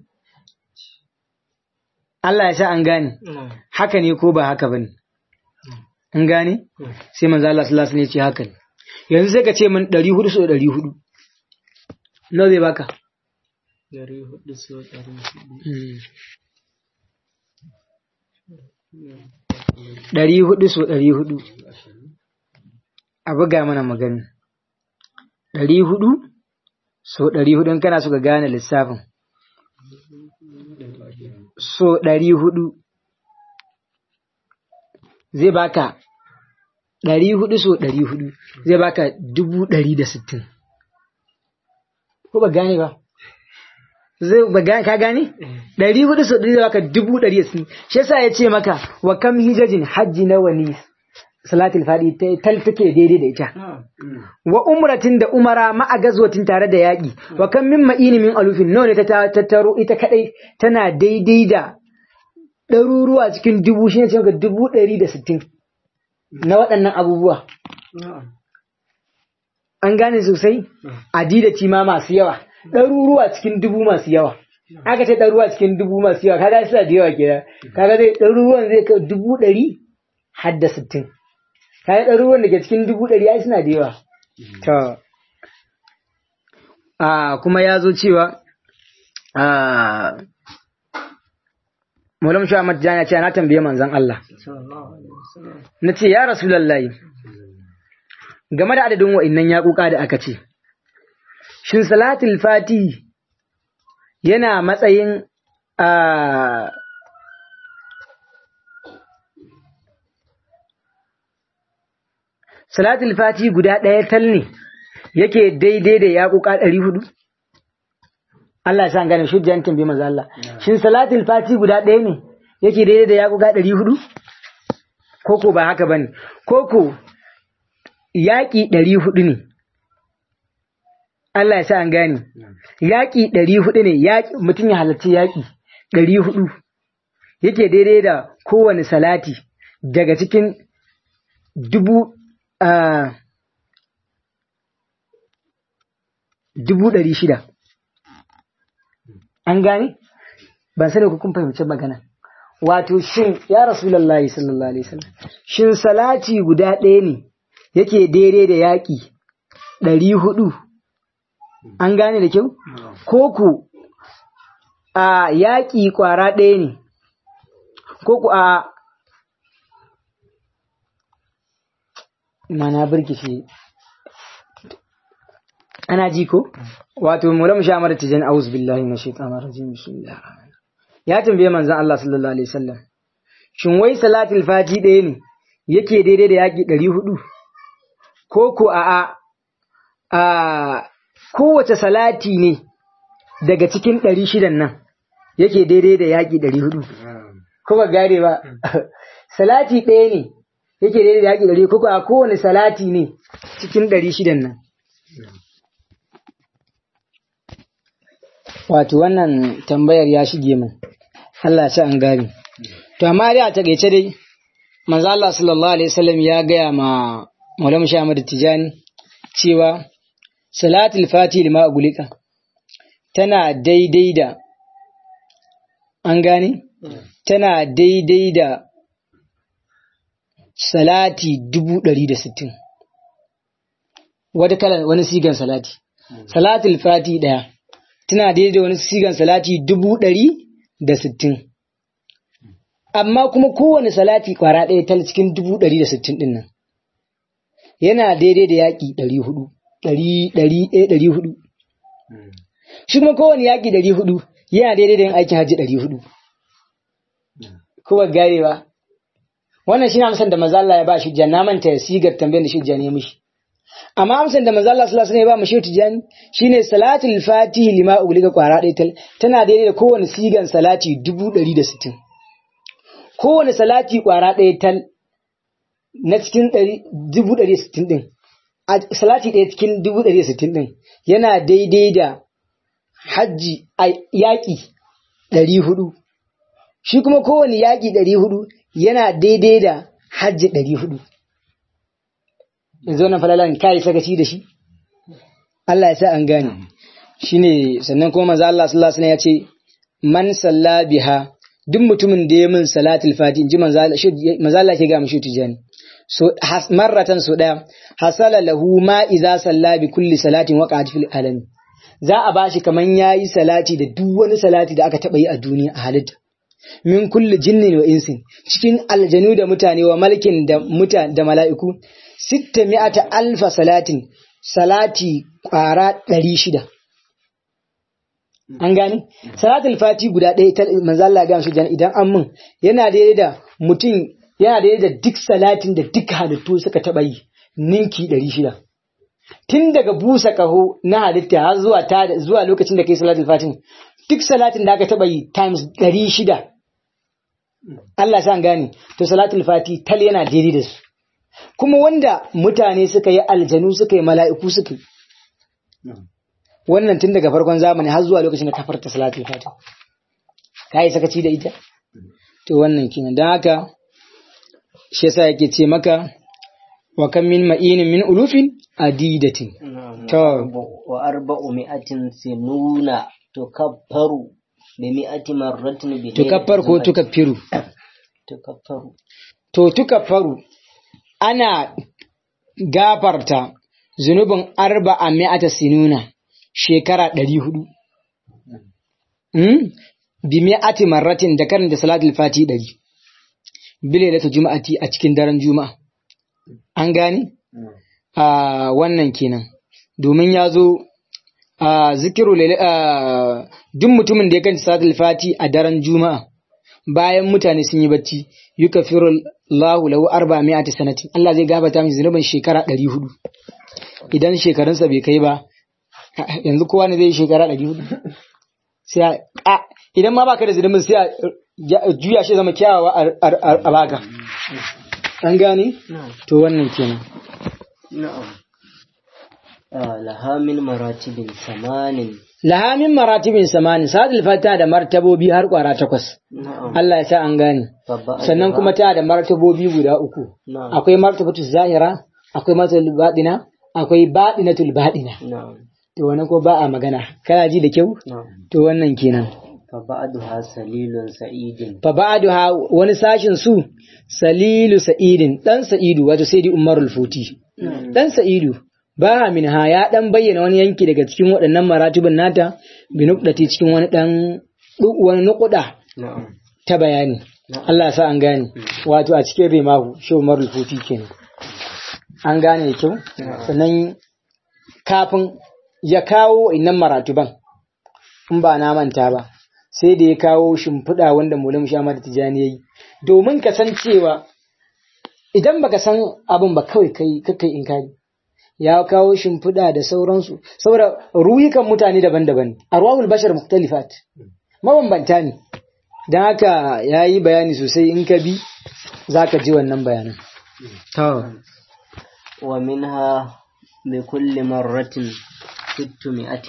Allah ya sa an gane نعم haka ne ko ba haka bane an gane sai manzo Allah sallallahu alaihi wasallam ya ce haka ne yanzu sai ka ce min 400 so 400 nawa zai baka dari hudu so dari hudu ɗari hudu so ɗari hudu a buga mana magani ɗari hudu so ɗari hudu in kana so ka gane lissafin so ɗari hudu zai baka ɗari hudu so ɗari hudu zai baka dubu ɗari da sittin ko ba gane ba zai ba gane ka gane ɗari hudu so ɗari zai baka dubu ɗari da sittin shi yasa ya ce maka wa kam hijajin hajji nawa ne salatul fadi ta tal take daidai da ita wa umratin da umara ma'a gazwatin tare da yaƙi wa kan min ma'ini min alufin nawa ne ta tattaro ita kadai tana daidai da ɗaruruwa cikin dubu shi ne ce maka dubu ɗari da sittin na waɗannan abubuwa an gane sosai adidati ma masu yawa ɗaruruwa cikin dubu masu yawa aka ce ɗaruruwa cikin dubu masu yawa kaga suna da yawa kenan kaga zai ɗaruruwan zai kai dubu ɗari har da sittin kayan ɗaruruwan da ke cikin dubu ɗari ai suna da yawa. To, a kuma ya zo cewa, a Mulam Shuwa Matjan ya ce, na tambaye manzan Allah. Na ce, ya rasu lallai, game da adadin wa'innan yaƙuƙa da aka ce, Shin Salatul Fati yana matsayin a salatul fati guda ɗaya tal ne yake daidai da yaƙuƙa ɗari hudu Allah ya sa an gane shujjan tambaye manzo Allah shin salatul fati guda ɗaya ne yake daidai da yaƙuga ɗari hudu koko ba haka bane koko yaƙi ɗari hudu ne Allah ya sa an gane yaƙi ɗari hudu ne yaƙi mutum ya halarci yaƙi ɗari hudu yake daidai da kowane salati daga cikin dubu ah, dubu ɗari shida an gane ban sani ko kun fahimci magana wato shin ya rasulullahi sallallahu alaihi wasallam shin salati guda ɗaya ne yake daidai da yaƙi ɗari hudu an gane da kyau ko ku a yaƙi ƙwara ɗaya ne ko ku a mana birkishi ana ji ko wato mulam shamar tijan aus billahi na shaitanir rajim bismillahir rahmanir rahim ya tambaye manzon Allah sallallahu alaihi wasallam shin wai salatul fati ɗaya ne yake daidai da yaƙi ɗari hudu ko ko a a a kowace salati ne daga cikin ɗari shidan nan yake daidai da yaƙi ɗari hudu ko ba gare ba salati ɗaya ne yake daidai da yaƙi ɗari ko ko a kowane salati ne cikin ɗari shidan nan wato wannan tambayar ya shige min Allah ya ci an gane to amma dai a takeice dai manzo Allah sallallahu alaihi wasallam ya gaya ma Maulana Muhammad Tijani cewa salatul fati lima agulika tana daidai da an gane tana daidai da salati dubu ɗari da sittin wata kalan wani sigan salati salatul fati ɗaya tana daidai da wani sigan salati dubu ɗari da sittin amma kuma kowane salati kwara ɗaya ta cikin dubu ɗari da sittin ɗin nan yana daidai da yaƙi ɗari hudu ɗari ɗari ɗaya ɗari hudu shi kuma kowane yaƙi ɗari hudu yana daidai da yin aikin hajji ɗari hudu kowa gare ba wannan shi ne amsan da mazalla ya ba shi jan na manta ya sigar tambayar da shi jan ya mishi amma amsan da manzo Allah sallallahu alaihi wasallam ya ba mu shehu tijani shine salatul fatihi lima ugliga kwara ɗaya tal tana daidai da kowane sigan salati dubu ɗari da sittin kowane salati kwara ɗaya tal na cikin dubu ɗari da sittin ɗin a salati ɗaya cikin dubu ɗari da sittin ɗin yana daidai da hajji a yaƙi ɗari hudu shi kuma kowane yaƙi ɗari hudu yana daidai da hajji ɗari hudu yanzu wannan falalan kai sakaci da shi Allah ya sa an gane shine sannan kuma manzo Allah sallallahu alaihi wasallam ya ce man salla biha duk mutumin da ya min salatul fati inji manzo Allah ke ga mishi tijani so marratan so daya hasala lahu ma idza salla bi kulli salatin waqa'at fil alami za a bashi kaman yayi salati da duk wani salati da aka taba yi a duniya a halitta min kulli jinnin wa insin cikin aljanu da mutane wa malkin da muta da mala'iku sitta mi'ata alfa salatin salati kwara ɗari shida an gane salatul fati guda ɗaya ta manzo Allah ga shi idan an mun yana daidai da mutum yana daidai da duk salatin da duk halittu suka taɓa yi ninki ɗari shida tun daga busa ƙaho na halitta har zuwa ta zuwa lokacin da kai salatul fatin duk salatin da aka taɓa yi times ɗari shida Allah sa gane to salatul fati tal yana daidai da su kuma wanda mutane suka yi aljanu suka yi mala'iku suka yi wannan tun daga farkon zamani har zuwa lokacin da ta farta salatul fati ka yi sakaci da ita to wannan kenan don haka shi yasa yake ce maka wa kan min ma'inin min ulufin adidatin to wa arba'u mi'atin sinuna tukaffaru bi mi'ati marratin bi tukaffar ko tukaffiru tukaffaru to tukaffaru ana gafarta zunubin arba a mi'ata sinuna shekara ɗari hudu. Bi mi'ati marratin da karin da salatul fati ɗari. Bile da juma'ati a cikin daren juma'a. An gane? A wannan kenan. Domin ya zo a zikiru duk mutumin da ya kanci salatul fati a daren juma'a. Bayan mutane sun yi bacci, yuka firul Allahu lahu arba mi'ati sanatin Allah zai gabata mai zunubin shekara ɗari hudu idan shekarunsa bai kai ba yanzu kowa ne zai shekara ɗari hudu sai a a- idan ma baka da zunubin sai a ja- juya shi zama kyawawa a- a- a a baka an gane نعم to wannan kenan نعم آه لها من مراتب ثمان laha min maratibin samani sadil fata da martabobi har kwara takwas نعم Allah ya sa an gane فبعدها- sannan kuma ta da martabobi guda uku نعم akwai martabatu zahira akwai martabatul baɗina akwai baɗinatul baɗina نعم to wannan ko ba a magana kana ji da kyau نعم to wannan kenan فبعدها سليل سعيد fa ba'duha wani sashin su salilu sa'idin dan sa'idu wato sayyidi umarul futi dan sa'idu ba minha ya dan bayyana wani yanki daga cikin waɗannan maratibin nata bi nuqdati cikin wani dan du- wani nuqda نعم ta bayani Allah ya sa an gane wato a cikin rimahu shi umarul futi kenan an gane da kyau sannan kafin ya kawo innan maratuban in ba na manta ba sai da ya kawo shimfiɗa wanda mulim shamar tijani ya yi domin ka san cewa idan baka san abin ba kawai kai kakai in kari ya kawo shimfiɗa da sauransu saboda ruhikan mutane daban-daban arwahul bashar muktalifat mabambanta ne don haka ya yi bayani sosai in ka bi za ka ji wannan bayanan ومنها بكل مرة ستمائة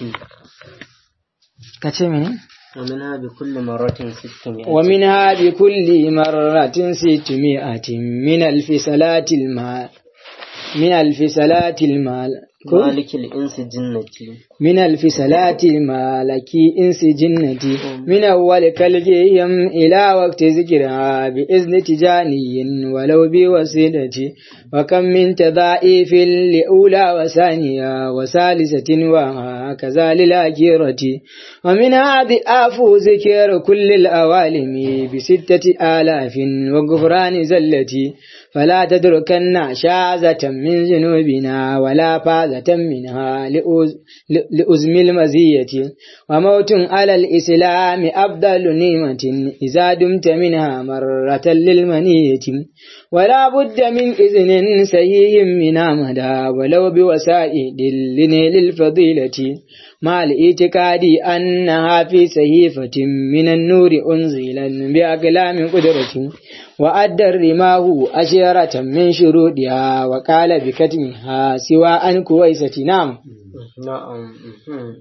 ka ce mene? ومنها بكل مرة ستمائة ومنها بكل مرة ستمائة من ألف صلاة المال من ألف صلاة المال مالك الإنس جنتي من ألف صلاة المالك إنس جنتي من أول كالجيم إلى وقت ذكرها بإذن تجاني ولو بوسيلتي وكم من تضائف لأولى وثانية وثالثة وهكذا للآخرة ومنها ضعاف ذكر كل الأوالم بستة آلاف وغفران زلتي فلا تدركن شاذة من ذنوبنا ولا فاذة منها لأز- لأزم المزية وموت على الإسلام أفضل نعمة إذا دمت منها مرة للمنية ولا بد من إذن سيء من مدى ولو بوسائد لنيل الفضيلة مع الاعتقاد أنها في صحيفة من النور أنزلا بأقلام قدرة وأدى الرماه أشيرة من شروطها وقال بكتمها سوى أن كويسة نعم نعم مهم.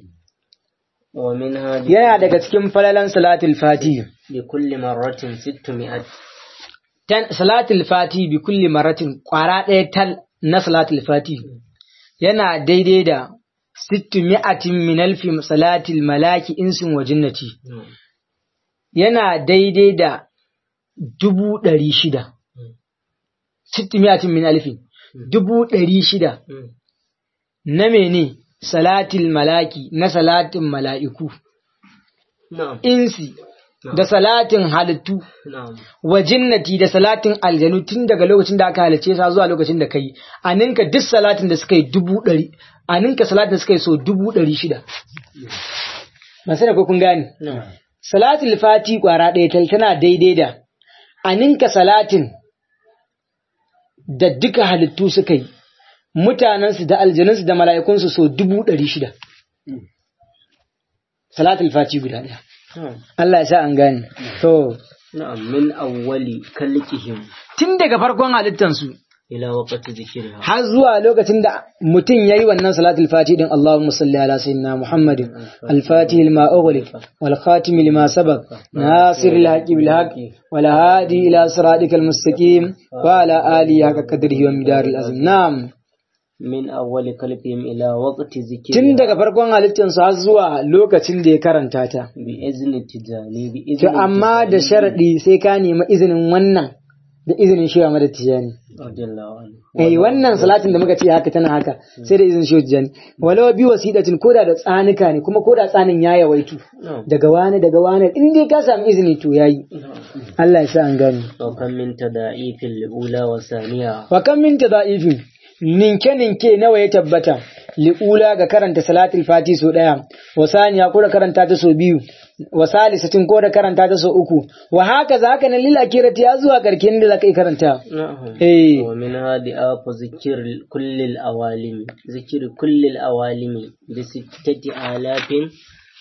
ومنها ب- yana daga cikin falalan salatul fati بكل مرة ستمائة tan salatul fati bi kulli maratin kwara ɗaya tal na salatul fati yana daidai da sittu mi'atin min alfi salatil malaki insin wa jinnati نعم. yana daidai da dubu ɗari shida sittu mi'atin min alfi dubu ɗari shida مم. na mene salatil malaki na salatin mala'iku نعم insi da salatin halittu نعم wa jinnati da salatin aljanu tun daga lokacin da aka halicce sa zuwa lokacin da kai a ninka duk salatin da suka yi dubu ɗari a ninka salatin da suka yi so dubu ɗari shida ba sai da ko kun gane نعم salatul fati kwara ɗaya tal tana daidai da a ninka salatin da duka halittu suka yi mutanensu da aljanunsu da mala'ikunsu so dubu ɗari shida salatul fati guda ɗaya نعم Allah ya sa an gane to نعم من أول كلكهم tun daga farkon halittansu إلى وقت ذكرها har zuwa lokacin da mutum yayi wannan salatul fati din Allahumma salli ala sayyidina Muhammadin al-fatih lima ughliq wal khatim lima sabaq nasir al-haqi bil haqi wal hadi ila siratikal mustaqim wa ala alihi haqqa qadrihi wa midaril azim na'am من أول كلكهم إلى وقت tun ذكرها daga farkon halittar su har zuwa lokacin da ya karanta ta بإذن التجاني بإذن to amma da التجاني sharadi sai ka nemi izinin wannan da izinin shi wa tijani رضي الله عنه eh wannan salatin da muka ce haka tana haka sai da izinin shi tijani walau bi wasidatin koda da tsanika ne kuma koda tsanin ya yawaitu نعم daga wani daga wani in dai ka samu izini to yayi Allah ya sa an gani وكم من تضاعيف الأولى والثانية wa kan min tadaifin ninke ninke nawa ya tabbata li'ula ga karanta salatul fati so daya wa saniya ko da karanta ta so biyu wa salisatin ko da karanta ta so uku wa haka za haka nan lil akirati ya zuwa karkin da zaka yi karanta نعم eh ومنها ضعاف ذكر كل الأوالم ذكر كل الأوالم بستة آلاف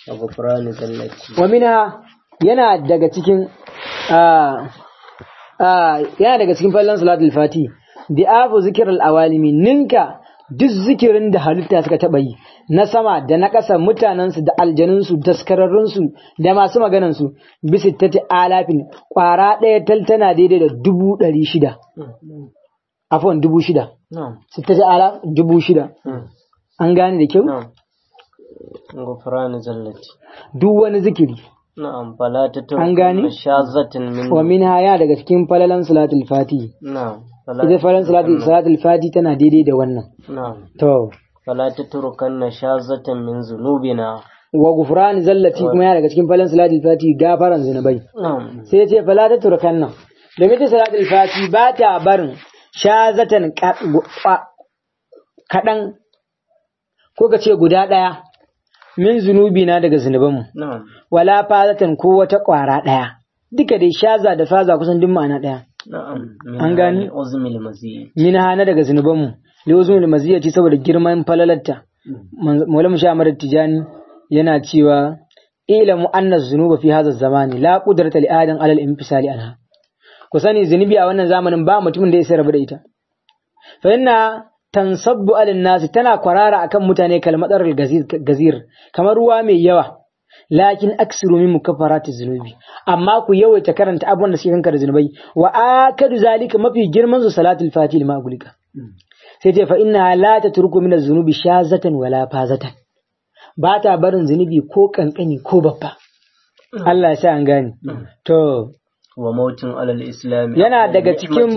وغفران ذلتي wa minha yana daga cikin ah, ah, yana daga cikin fallan salatul fati di'afu zikr al-awalimi ninka duk zikirin da halitta suka taba yi na sama da na ƙasa mutanensu da aljanunsu daskararrunsu da masu maganansu bisa ta alafin ƙwara ɗaya tal tana daidai da dubu ɗari shida afon dubu shida نعم sittati alaf dubu shida an gane da kyau نعم غفران ذلتي duk wani zikiri نعم فلا An gane? تترك شاذة من wa min haya daga cikin falalan salatul fati نعم فلا ita falalan salatul salatul fati tana daidai da wannan نعم to فلا تتركن شاذة من ذنوبنا wa gufran zallati kuma yana daga cikin falalan salatul fati gafaran zinubai نعم sai ya ce fala ta turkan nan domin ta salatul fati ba ta barin shazatan ka- gu- kwa- kaɗan ko ka ce guda ɗaya min zunubi na daga zunubanmu نعم wala fazatan ko wata ƙwara ɗaya duka dai shaza da faza kusan duk ma'ana ɗaya نعم An gane? عزم المزيد min hana daga zunubanmu liwazun maziyyaci saboda girman falalarta maulamu sha amar tijani yana cewa ilamu anna zunuba fi hadha zamani la qudrata li adam alal infisali anha ku sani zunubi a wannan zamanin ba mutumin da ya isa rabu da ita fa inna tansabbu alin nasi tana kwarara akan mutane kalmatar gazir kamar ruwa mai yawa lakin aksiru min mukaffarati zunubi amma ku yawaita karanta abubuwan da suke kanka da zunubai wa akadu zalika mafi girman su salatul fatih ma gulika sai ce fa inna la tatruku min az-zunubi shazatan wala fazatan ba ta barin zunubi ko kankani ko babba Allah ya sa an gane to وموت على الإسلام yana daga cikin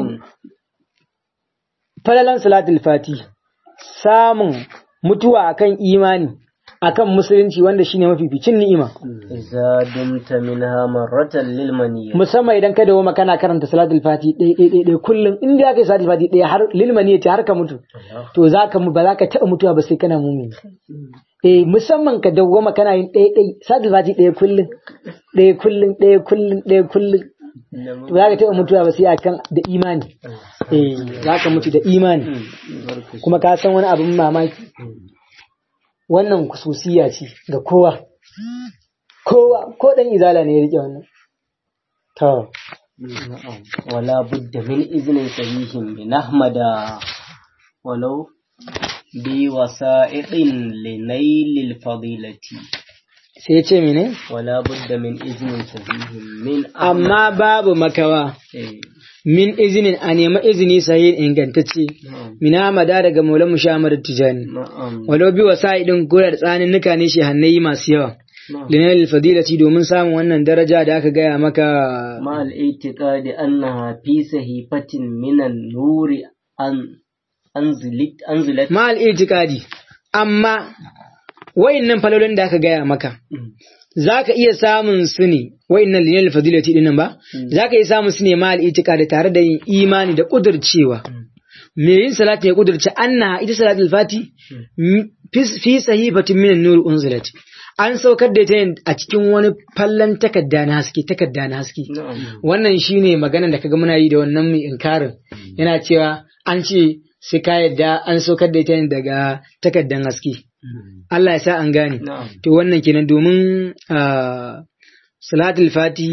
falalan salatul fati samun mutuwa akan imani akan musulunci wanda shine mafificin ni'ima إذا دمت منها مرة للمنية musamman idan ka dawo kana karanta salatul fati ɗaya ɗaya ɗaya ɗaya kullum in dai aka yi salatul fati ɗaya har lilmani ce har ka mutu to za ka mu- ba za ka taɓa mutuwa ba sai kana mumini eh musamman ka dawo kana yin ɗaya ɗaya salatul fati ɗaya kullum ɗaya kullum ɗaya kullum ɗaya kullum to za ka taɓa mutuwa ba sai akan da imani eh za ka mutu da imani kuma ka san wani abin mamaki wannan kususiya ce ga kowa kowa ko dan izala ne ya rike wannan to نعم. ولا بد من إذن صحيح من أحمد ولو بوسائط لنيل الفضيلة sai ya ce mene ولا بد من إذن صحيح من أحمد amma babu makawa إيه. min izinin a nema izini sahihin ingantacce نعم mina mada daga maulan mushamar tijani نعم walau bi wasa idin koyar tsanin nuka ne shi hannayi masu yawa نعم linal fadilati domin samun wannan daraja da aka gaya maka مع الاعتقاد أنها في صحيفة من النور أن أنزلت أنزلت ma'al itikadi amma wayannan falolin da aka gaya maka za ka iya samun su ne wa'innan linal fadilati dinnan ba za ka iya samun su ne ma'al itikadi tare da yin imani da kudurcewa me yin salati ya kudurce anna ita salatul fati m- fi- fi sahifatin min nur unzilat an saukar da ita ne a cikin wani fallan takarda na haske takarda na haske نعم wannan shine magana da kaga muna yi da wannan mai inkarin yana cewa an ce sai ka yadda an saukar da ita ne daga takardan haske Allah ya sa an gane نعم to wannan kenan domin ah, salatul fati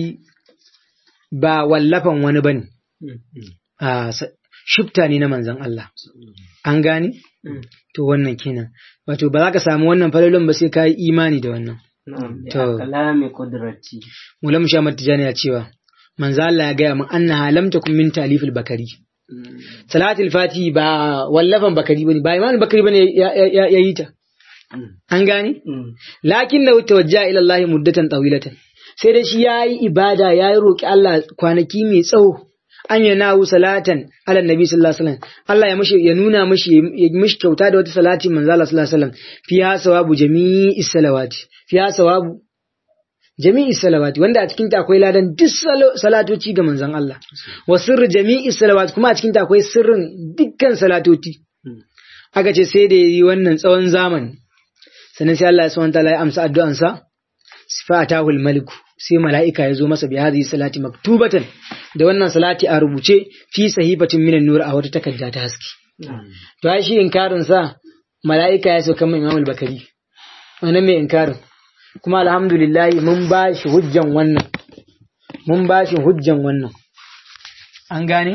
ba wallafan wani bane Ah, sa- shifta ne na manzon Allah an gane to wannan kenan wato ba za ka samu wannan falalon ba sai ka yi imani da wannan نعم تو. بكلام قدرتي mulam shamar tijani ya cewa manzo Allah ya gaya min annaha lam takun min talifil bakari salatul fati ba wallafan bakari bane ba imam bakari bane ya ya- ya yi ta an gane lakin da tawajja ila Allah muddatan tawilatan sai dai shi yayi ibada yayi roki Allah kwanaki mai tsawo an yana wu salatan ala nabi sallallahu alaihi wasallam Allah ya mishi ya nuna mishi ya mishi kyauta da wata salati manzo Allah sallallahu alaihi wasallam fiha sawabu jami'i salawati fiha sawabu jami'i salawati wanda a cikin ta akwai ladan duk salo- salatoci ga manzon Allah wa sirri jami'i salawati kuma a cikin ta akwai sirrin dukkan salatoci aka ce sai da yi wannan tsawon zamani sannan sai Allah ya subhanahu wataala ya amsa addu'ansa fa atahul maliku sai mala'ika ya zo masa bi hadhihi salati maktubatan da wannan salati a rubuce fi sahifatin minan nur a wata takarda ta haske to ai shi inkarin sa mala'ika ya sauka mai Imam al-Bakari wannan mai inkarin kuma alhamdulillah mun ba shi hujjan wannan mun ba shi hujjan wannan an gane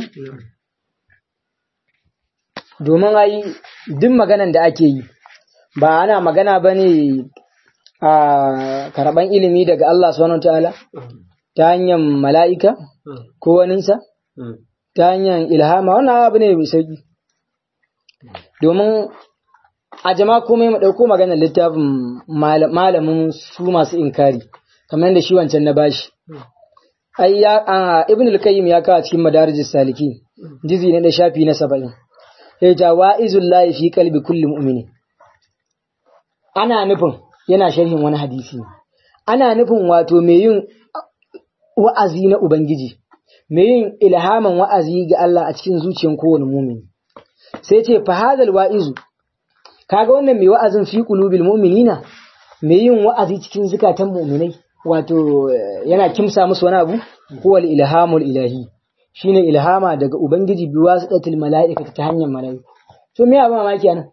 domin ai duk maganan da ake yi ba ana magana ba ne a karɓan ilimi daga Allah subhanahu ta'ala ta hanyar mala'ika ko waninsa ta hanyar ilhama wannan abu ne mai sauki domin a jama komai mu ɗauko maganar littafin malamin su masu inkari kamar yadda shi wancan na bashi ai ya ibn al-qayyim ya kawo cikin madarijis saliki jizi ne da shafi na saba'in ya ta wa'izul lahi fi qalbi kulli mu'mini ana nufin yana sharhin wani hadisi ana nufin wato mai yin wa'azi na ubangiji mai yin ilhaman wa'azi ga Allah a cikin zuciyar kowane mumini sai ce fa hadal wa'izu kaga wannan mai wa'azin fi qulubil mu'minina mai yin wa'azi cikin zukatan mu'minai wato yana kimsa musu wani abu huwa ilhamul ilahi shine ilhama daga ubangiji bi wasitatil mala'ikati ta hanyar mala'iku to me abin mamaki anan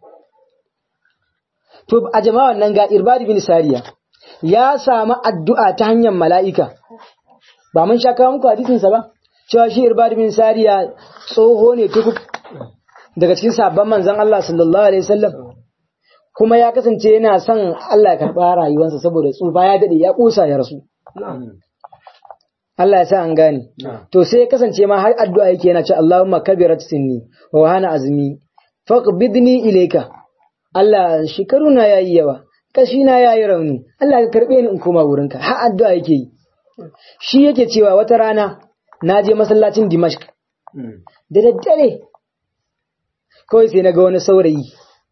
to a jama'an nan ga irbad bin sariya ya samu addu'a ta hanyar mala'ika ba mun sha kawo muku hadisin sa ba cewa shi irbad bin sariya tsoho ne tukuk daga cikin sabon manzon Allah sallallahu alaihi wasallam kuma ya kasance yana son Allah ya karɓa rayuwarsa saboda tsufa ya daɗe ya ƙusa ya rasu. Allah ya sa an gane. To sai ya kasance ma har addu'a yake yana ce Allahumma kabirat sinni wa hana azmi faqbidni ilayka. Allah shekaru na yayi yawa, kashi na yayi rauni. Allah ka karɓe ni in koma wurinka. Har addu'a yake yi. Shi yake cewa wata rana na je masallacin Dimashq. Da daddare kawai sai na ga wani saurayi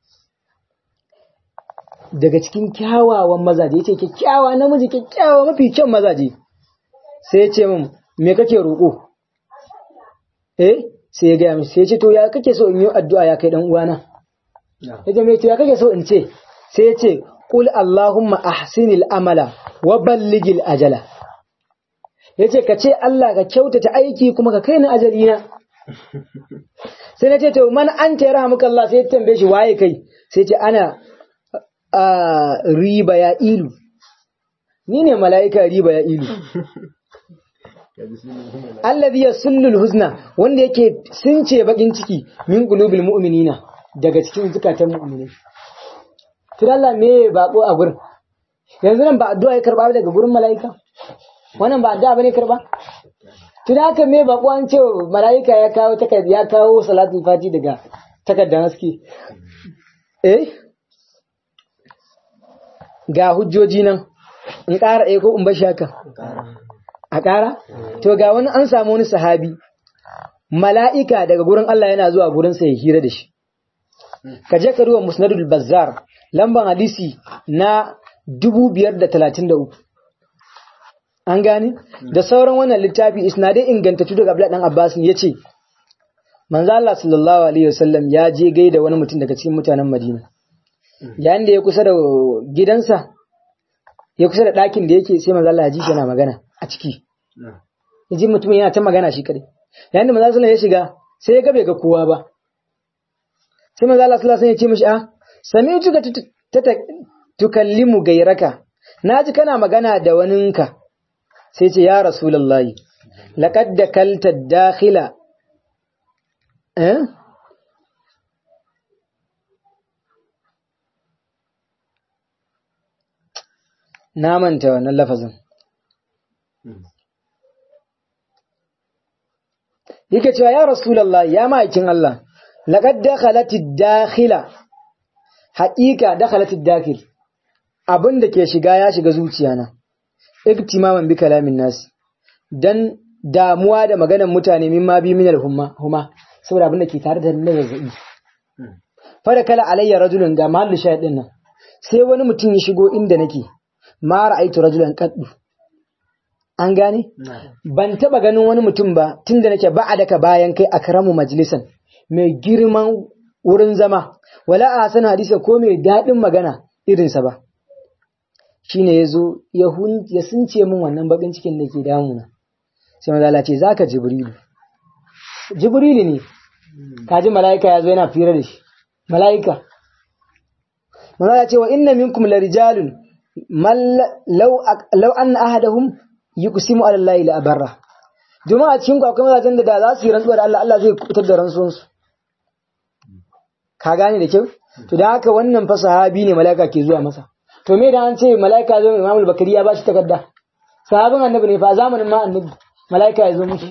daga cikin kyawawan mazaje yace kyakkyawa namiji kyakkyawa mafi kyan mazaje sai ya ce min me kake roƙo eh sai ya gaya min sai ya ce to ya kake so in yi addu'a ya kai dan uwana ya ce me to ya kake so in ce sai ya ce qul allahumma ahsinil amala wa balligil ajala yace ka ce Allah ka kyautata aiki kuma ka kai ni ajali na sai na ce to man anta yarhamuka Allah sai ya tambaye shi waye kai sai ce ana a riba ya ilu ni ne mala'ika riba ya ilu allazi yasullul huzna wanda yake sunce bakin ciki min qulubil mu'minina daga cikin zukatan mu'minai kira Allah me bako a gurin yanzu nan ba addu'a ya karba daga gurin mala'ika wannan ba addu'a bane karba tun haka me bako an ce mala'ika ya kawo takarda ya kawo salatul fati daga takardar haske eh ga hujjoji nan in ƙara ɗaya ko in bashi haka a ƙara to ga wani an samu wani sahabi mala'ika daga gurin Allah yana zuwa gurinsa ya hira da shi ka je ka ruwa musnadul bazzar lamban hadisi na 533 an gane da sauran wannan littafi isnadai ingantattu daga Abdullah dan Abbas ya ce manzo Allah sallallahu alaihi wasallam ya je gaida wani mutum daga cikin mutanen Madina yayin da ya kusa da gidansa ya kusa da ɗakin da yake sai manzo Allah ya ji shi yana magana a ciki ya ji mutumin yana ta magana shi kadai yayin da manzo Allah ya shiga sai ya ga bai ga kowa ba sai manzo Allah sallallahu alaihi wasallam ya ce mishi a sami'tu ka tukallimu gairaka naji kana magana da waninka sai ce ya rasulullahi laqad dakalta dakhila eh na manta wannan lafazin yake cewa ya rasulullah ya ma'aikin Allah laqad dakhalatid dakhila haqiqa dakhalatid dakhil abin da ke shiga ya shiga zuciyana iktimaman bi kalamin nas dan damuwa da maganar mutane mimma bi minal humma huma saboda abin da ke tare da na zazzabi fara kala alayya rajulun ga mahallu shahidin nan sai wani mutum ya shigo inda nake ma ra'aitu rajulan qaddu an gane ban taba ganin wani mutum ba tunda nake ba daka bayan kai akramu majlisan mai girman wurin zama wala a sana hadisa ko mai dadin magana irinsa ba shine yazo ya hun ya sunce min wannan bakin cikin da ke damuna sai manzo Allah ce zaka jibrilu jibrilu ne kaji malaika yazo yana fira da shi malaika manzo Allah ce wa inna minkum larijalun man law law anna ahadahum yuqsimu ala allahi la abarra domin a cikin ku akwai mazajen da da za su yi rantsuwa da Allah Allah zai kubutar da rantsuwansu ka gane da kyau to da haka wannan fa sahabi ne mala'ika ke zuwa masa to me da an ce mala'ika zo Imam Bakari ya bashi takarda sahabin annabi ne fa zamanin ma annabi mala'ika ya zo mishi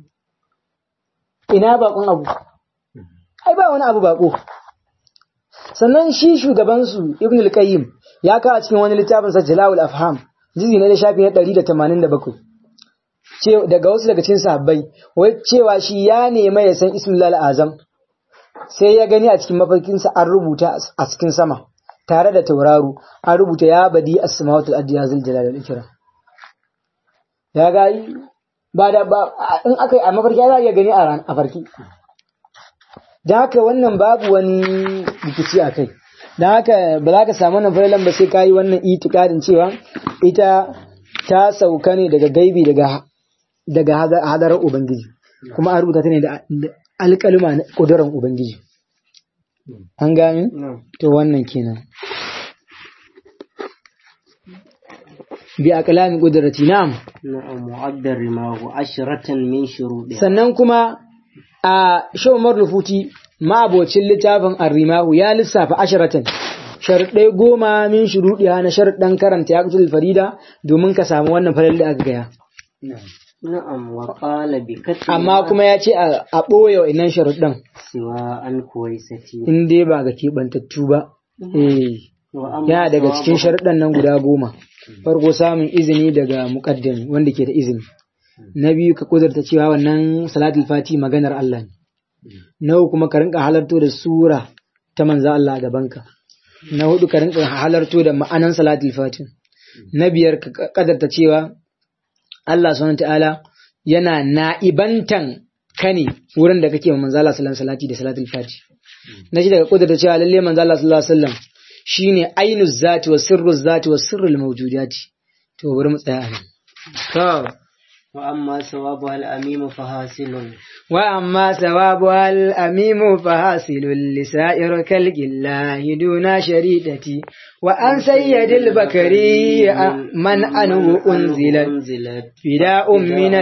ina bakon abu ai ba wani abu bako sannan shi shugaban su Ibn al-Qayyim ya kawo cikin wani littafin sa Jalal afham jizi na shafi na 187 ce daga wasu daga cikin sahabbai wai cewa shi ya nema ya san Ismul Azam sai ya gani a cikin mafarkinsa an rubuta a cikin sama tare da tauraro an rubuta ya badi as-samawati al-ardi ya zal jalal al-ikram ya ga ba da ba in aka yi a mafarki za a iya gani a ran a farki da haka wannan babu wani rikici a kai da haka ba za ka samu wannan farilan ba sai ka yi wannan itikadin cewa ita ta sauka ne daga gaibi daga daga hadarar ubangiji kuma an rubuta ta ne da alƙaluma na ƙudurar Ubangiji. An gane? To wannan kenan. Bi a ƙalamin ƙudurati, na'am. na'am mu'addar rimahu ashratan min shuruɗi Sannan kuma a Shawmar Rufuti ma'abocin littafin Arrimahu ya lissafa asharatan. Sharɗai goma min shuruɗiya na sharɗan karanta ya farida domin ka samu wannan farar da aka gaya. na'am wa qala bi katbi Amma kuma ya ce a ɓoye wa inan sharuɗan. siwa an kuwaisati in dai ba ga keɓantattu ba. Eh, wa amma yana daga sawabu- cikin sharuɗan nan guda goma. Farko samun izini daga muƙaddami wanda ke da izini. Na biyu ka kudurta cewa wannan salatul fati maganar Allah ne. Na uku kuma ka rinka halarto da sura ta manza Allah a gabanka. Na hudu ka rinka halarto da ma'anan salatul fati. Na biyar ka kadarta cewa Allah subhanahu ta'ala yana na'ibantan ka ne wurin da kake wa manzo Allah sallallahu alaihi wasallam salati da salatul fati. Na shi daga kudurta cewa lalle manzo Allah sallallahu alaihi wasallam shine ainu zati wa sirru zati wa sirrul mawjudati. To bari mu tsaya a nan. To wa amma sawabu al amimu fa hasilun وأما ثوابها الأميم فحاصل لسائر كلك الله دون شريدتي وأن سيد البكري من أنه أنزلت unzilat فداء من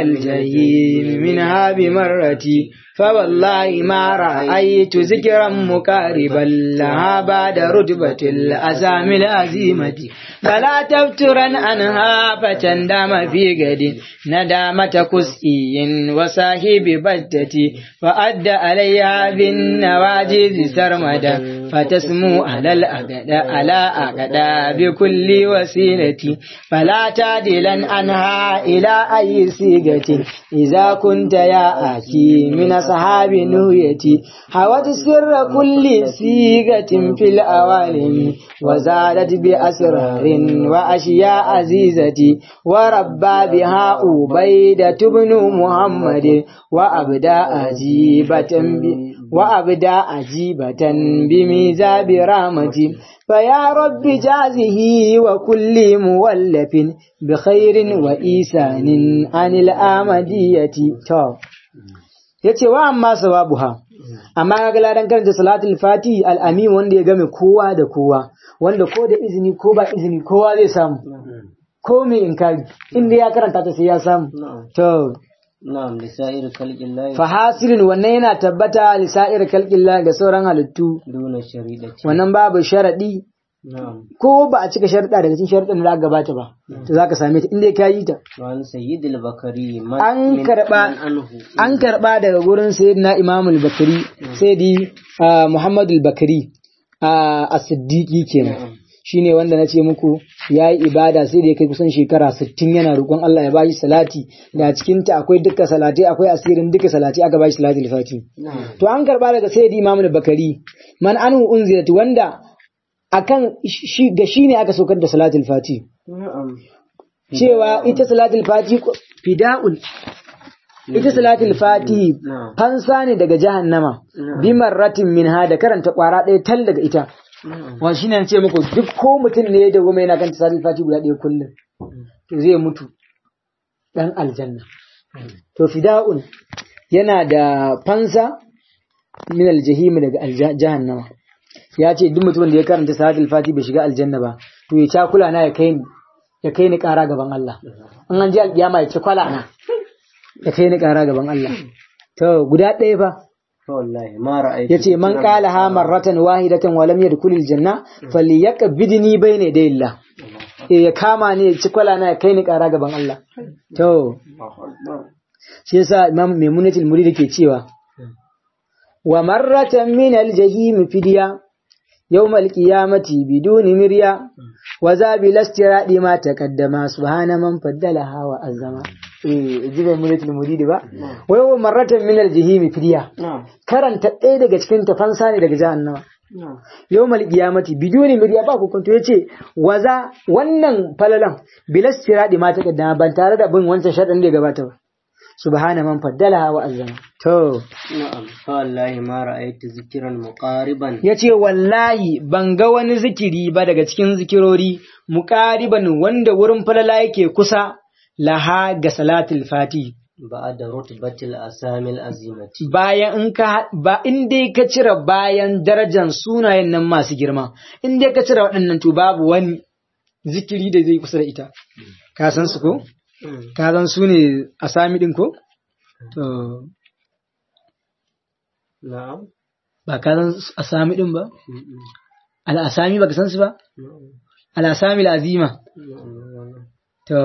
الجحيم منها بمرتي فوالله ما رأيت ذكرا مقاربا لها بعد رتبة الأسامي العزيمة فلا تفترا عنها فتندم في غد ندامة كسئي وصاحب بجتي فأدى عليها بالنواجذ سرمدا فتسمو على الأقدى على أقدى بكل وسيلة فلا تعدلا عنها إلى أي صيغة إذا كنت يا أخي من أصحاب نويتي حوت سر كل صيغة في الأوالم وزادت بأسرار وأشياء عزيزة وربى بها عبيدة بن محمد وأبدى عجيبة ب- وأبدى عجيبة بميزاب رحمتي فيا رب جازه وكل مولف بخير وإيسان عن الآمدية تو yace wa amma sawabuha amma kaga ladan karanta salatul fati al-amin wanda ya game kowa da kowa wanda ko da izini ko ba izini kowa zai samu ko mai inkari inda ya karanta ta sai ya samu na'am to na'am lisa'ir khalqillahi fa hasirin wannan yana tabbata lisa'ir kalqillah ga sauran halittu duna sharidati wannan babu sharadi na'am ko ba a cika sharuɗa daga cikin sharuɗan da aka gabata ba to zaka same ta inda ka yi ta wa an sayyidil bakari man An min- karɓa- man anhu an karɓa daga gurin sayyidina imamul bakari sayyidi ah, muhammadul bakari a siddiqi kenan shine wanda na ce muku ya yi ibada sai da ya kai kusan shekara sittin yana roƙon Allah ya bashi salati da cikin ta akwai duka salati akwai asirin duka salati aka bashi salati fati na'am to an karba daga sayyidi imamul bakari man anhu unzilat wanda akan shi ga shine aka saukar da salatul fati na'am cewa ita salatul fati ko- fida'un ita salatul fati na'am fansa ne daga jahannama bi marratin minha da karanta kwara ɗaya tal daga ita na'am wa shine ce muku duk ko mutum ne da goma yana kan salatul fati guda ɗaya kullum to zai mutu dan aljanna to fida'un yana da fansa min aljahim daga alja- jahannama ya ce duk mutumin da ya karanta salatul fati bai shiga aljanna ba to ya cakula na ya kai ni ya kai ni ƙara gaban Allah in an ji alƙiyama ya ci kwala na ya kai ni ƙara gaban Allah to guda ɗaya fa wallahi ma ra'aytu yace man qala ha marratan wahidatan wa lam yadkhul aljanna falyaqbidni bayna yaday Allah eh ya kama ni ya ci kwala na ya kai ni ƙara gaban Allah to shi yasa imam maimunatul murid ke cewa wa marratan min aljahim fidiya يوم القيامة بدون مريا وذا بالاستراء ما تقدم سبحان من فضلها وأزما eh jibe mulatul muridi ba wai wa marratan min aljahim fidiya karanta ɗaya daga cikin tafansa ne daga jahannama yawmal qiyamati biduni mirya ba hukunto yace waza wannan falalan bilas tiradi ma ta kaddama ban tare da bin wancan sharadin da ya gabata ba subhana man faddalaha wa azzama to na'am fa wallahi ma ra'aytu zikran muqariban yace wallahi ban ga wani zikiri ba daga cikin zikirori muqariban wanda wurin falala yake kusa laha ga salatul fati ba'da rutbatil asamil azimati bayan in ka ba in dai ka cire bayan darajar sunayen nan masu girma in dai ka cire waɗannan to babu wani zikiri da zai kusa da ita ka san su ko ka san su ne asami din ko to na'am ba ka san asami din ba al asami baka san su ba al asami al azima to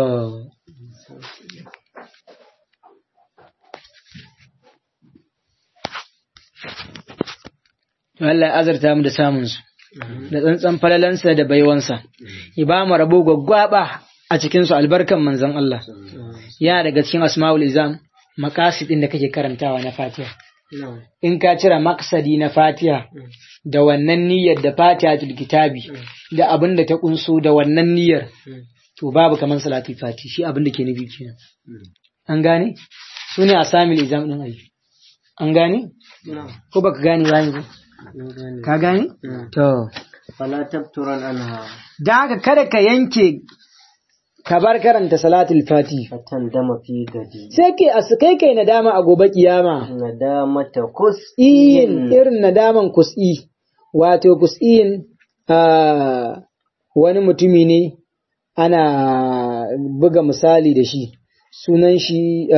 Allah ya azarta mu da samun su da tsantsan falalansa da baiwansa ya ba mu rabo gwaggwaba a cikin su albarkan manzon Allah yana daga cikin asmaul izam maqasid din da kake karantawa na Fatiha in ka cire maksadi na Fatiha da wannan niyyar da Fatiha tul kitabi da abin da ta kunso da wannan niyyar to babu kaman salatul fati shi abin da ke nufi kenan an gane su ne asamil izam din ayi an gane ko baka gane ba yanzu ka gane to fala tabturan anha da haka kada ka yanke ka bar karanta salatul fati fatan dama fi gadi sai ke a kai kai nadama a gobe kiyama nadamata kus iyin irin nadaman kus'i wato kus'iyin wani mutumi ne ana buga misali da shi sunan shi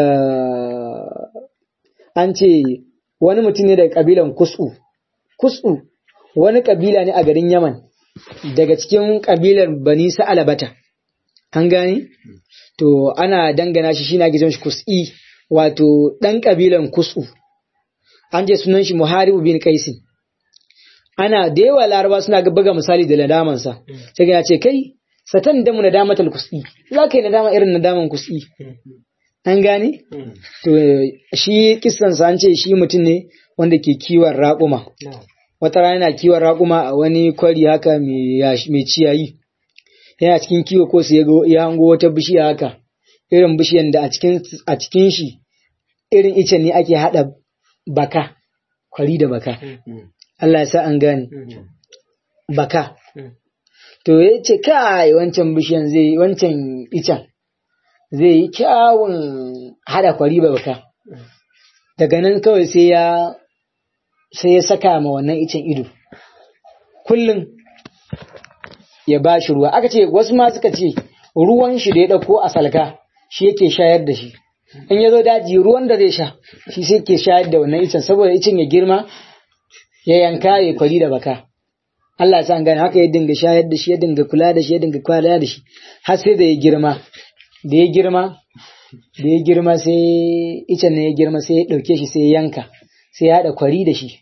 an ce wani mutum ne daga kabilan kus'u kus'u wani kabila ne a garin yaman daga cikin kabilar bani sa'alabata an gani to ana dangana shi shi na gizon shi kus'i wato ɗan kabilan kus'u an ce sunan shi muharibu bin kaisin ana da yawa laraba suna buga misali da nadamansa sai ya ce kai satan damu nadamatal kus'i za ka yi nadama irin nadaman kus'i an gane to shi kissansa an ce shi mutum ne wanda ke kiwon raƙuma wata rana yana kiwon raƙuma a wani kwari haka mai ciyayi yana cikin kiwo ko sai ya hango wata bishiya haka irin bishiyan da a cikin shi irin icen ne ake haɗa baka kwari da baka Allah ya sa an gane baka to ya ce kai wancan bishiyan zai wancan icen zai yi kyawun hada kwari ba baka daga nan kawai sai ya sai ya saka ma wannan icen ido kullum ya ba shi ruwa aka ce wasu ma suka ce ruwan shi da ya ɗauko a salka shi yake shayar da shi in ya zo daji ruwan da zai sha shi sai ke shayar da wannan icen saboda icen ya girma ya yanka ya kwari da baka Allah ya san gane haka ya dinga shayar da shi ya dinga kula da shi ya dinga kula da shi har sai da ya girma da ya girma da ya girma sai icen ne ya girma sai ya dauke shi sai ya yanka sai ya haɗa kwari da shi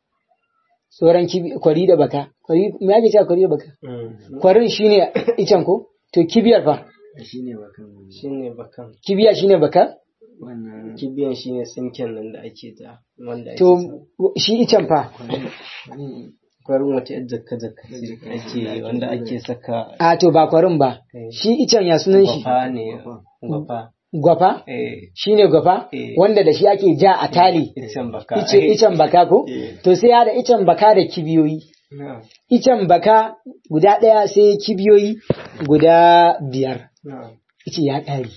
sauran kwari da baka kwari me ake cewa kwari da baka kwarin shine icen ko to kibiyar fa shine bakan shine bakan kibiya shine baka wannan kibiyan shine tsinken nan da ake da wanda ake to shi icen fa kwarin wata yadda zakka zakka ake wanda ake saka a to ba kwarin ba shi icen ya sunan shi gwafa ne gwafa gwafa eh shine gwafa Eh. wanda da shi ake ja a tali icen baka ice icen baka ko Eh. to sai ya da icen baka da kibiyoyi na icen baka guda ɗaya sai kibiyoyi guda biyar na ice ya ƙare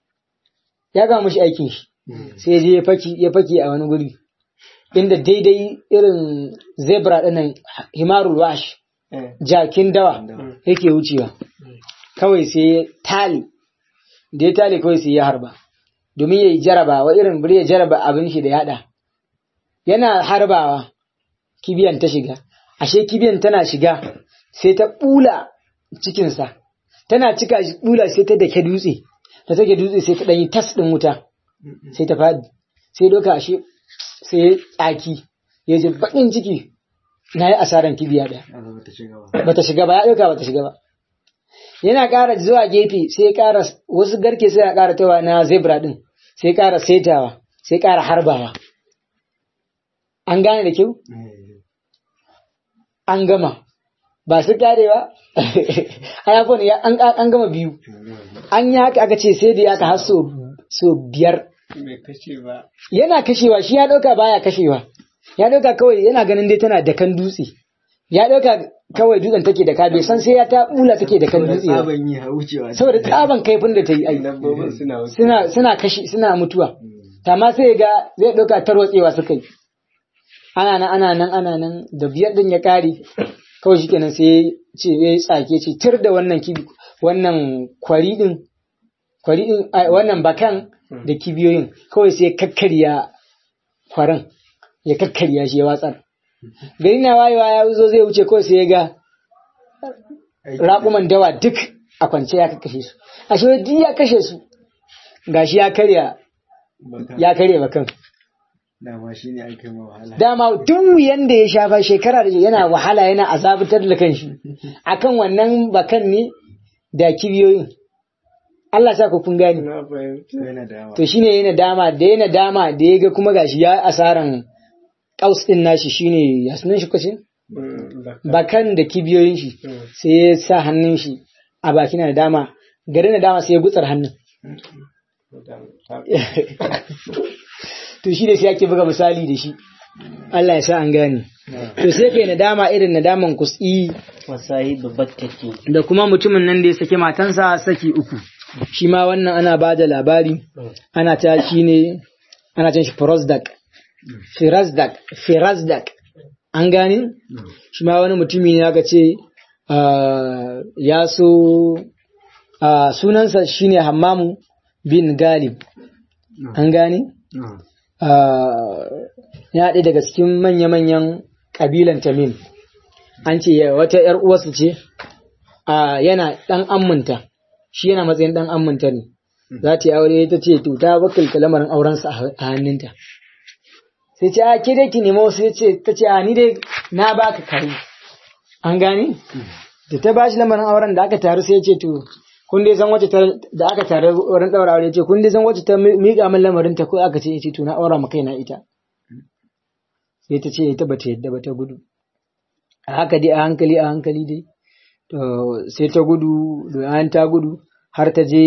ya gama mashi aikin shi sai ya je ya faki ya faki a wani guri inda daidai irin zebra ɗinnan himarul wash eh jakin dawa yake wucewa kawai sai ya tali da ya tali kawai sai ya harba domin ya yi jaraba wa irin bari ya jaraba abin shi da yada yana harbawa kibiyan ta shiga ashe kibiyan tana shiga sai ta bula cikinsa tana cika shi bula sai ta dake dutse ta take dutse sai ta ɗanyi tas ɗin wuta sai ta faɗi sai doka ashe sai ya tsaki ya ji baƙin ciki na yi asaran kibiya ɗaya bata shiga ba ya ɗauka bata shiga ba yana ƙara zuwa gefe sai ya ƙara wasu garke sai ya ƙara tawa na zebra ɗin sai ƙara setawa sai ƙara harbawa an gane da kyau an gama ba su ƙare ba hayafon ya an gama biyu an yi haka aka ce sai da ya ka har so biyar yana kashewa shi ya ɗauka baya kashewa ya ɗauka kawai yana ganin dai tana da kan dutse ya ɗauka kawai dutsen take da ka bai san sai ya ta bula take da kan dutse ba saboda tsaban kaifin da ta yi ai suna suna kashi suna mutuwa amma sai ga zai ɗauka tarwatsewa suka yi ana nan ana nan ana nan da biyar din ya kare kawai shikenan sai ce ya tsake ce tir da wannan kibi wannan kwari din kwari din wannan bakan da kibiyoyin kawai sai kakkarya kwarin ya kakkarya shi ya watsar gari na wayewa ya zo zai wuce kawai sai ya ga raƙuman dawa duk a kwance ya kakkashe su a shi duk ya kashe su gashi ya karya ya karya bakan dama shi ne aka yi wahala dama duk wuyan da ya shafa shekara da yana wahala yana azabutar da kanshi akan wannan bakan ne da kibiyoyin Allah sa ku kun gane na fahimta yana da yawa to shine yana dama da yana dama da ya ga kuma gashi ya asaran kaus din nashi shine ya sunan shi kwacin bakan da kibiyoyin shi sai ya sa hannun shi a baki na dama gari na dama sai ya gutsar hannun to shi da shi ake buga misali da shi Allah ya sa an gane to sai kai nadama irin nadaman kusi wasahi babbar take da kuma mutumin nan da ya sake matansa saki uku shi ma wannan ana ba da labari ana ta shi ne ana cin shi firozdak firazdak firazdak an gane shi ma wani mutumi ne aka ce ah, ya so ah, sunansa shine hammamu bin galib an gane Ah, ya ɗaya daga cikin manya-manyan ƙabilan tamim an ce ya- wata ‘yar uwarsa ce ah, yana ɗan amminta shi yana matsayin ɗan amminta ne za ta yi aure ta ce to ta wakilta lamarin aurensa a a hannunta sai ce a ke dai ki nemo sai ce ta ce a ni dai na baka kare an gane da ta bashi lamarin auren da aka taru sai ya ce to kun dai san wacce ta da aka taru wurin daura aure ce kun dai san wacce ta mi- miƙa min lamarin ta ko aka ce ce to na aura ma kaina ita sai ta ce ita bata yadda ba ta gudu a haka dai a hankali a hankali dai to sai ta gudu da an ta gudu har ta je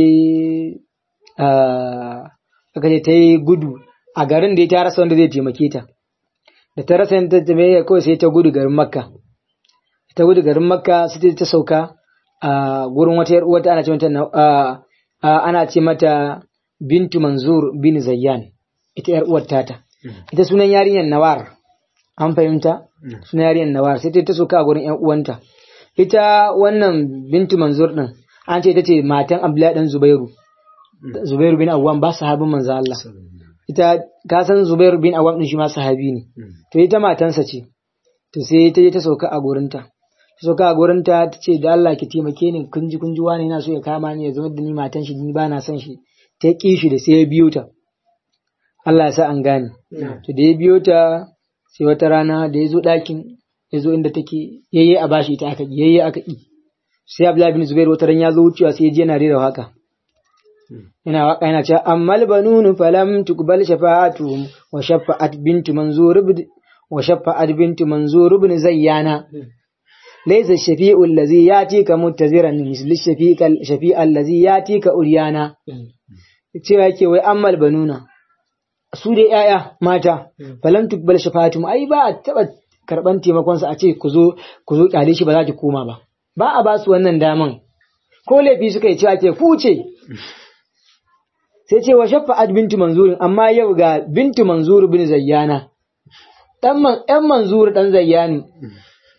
ah, aka ce ta yi gudu a garin da ta rasa wanda zai taimake ta da ta rasa yadda ta taimake kawai sai ta gudu garin makka ta gudu garin makka sai ta sauka a gurin wata yar uwata ana ce mata na- a- a- ana ce mata bintu manzur bin zayyan ita yar uwar tata ita sunan yarinyar nawar an fahimta sunan yarinyar nawar sai ta sauka a gurin yan uwanta ita wannan bintu manzur din an ce ita ce matan abdullahi dan zubairu zubairu bin awwam ba sahabin manzo Allah ita ka san zubairu bin awwam din shi ma sahabi ne to ita matansa ce to sai ta je ta sauka a gurinta ta sauka a gurinta ta ce da Allah ki taimake ni kun ji kun ji wani yana so ya kama ni ya zama da ni matan shi ni ba na son shi ta ƙi shi da sai ya biyo ta Allah ya sa an gane to da ya biyo ta sai wata rana da ya zo ɗakin ya zo inda take yayye a bashi ita aka ƙi yayye aka ƙi sai Abdullahi bin Zubair wata ran ya zo wucewa sai ya je yana rera waka yana waka yana cewa ammal banunu falam tuqbal shafa'atuhum wa shafa'at bintu manzur ibn wa shafa'at bintu manzur ibn zayyana laysa shafi'u allazi yatika muttaziran misli shafi'a shafi'a allazi yatika uryana cewa yake wai ammal banuna su dai yaya mata falam tuqbal shafa'atuhum ai ba a taba karban taimakon sa a ce ku zo ku zo kyale shi ba za ki koma ba ba a ba su wannan daman ko laifi suka yi cewa ke kuce sai ce wa shafa'at bintu manzurin amma yau ga bintu manzur bin zayyana dan man ɗan manzur dan zayyani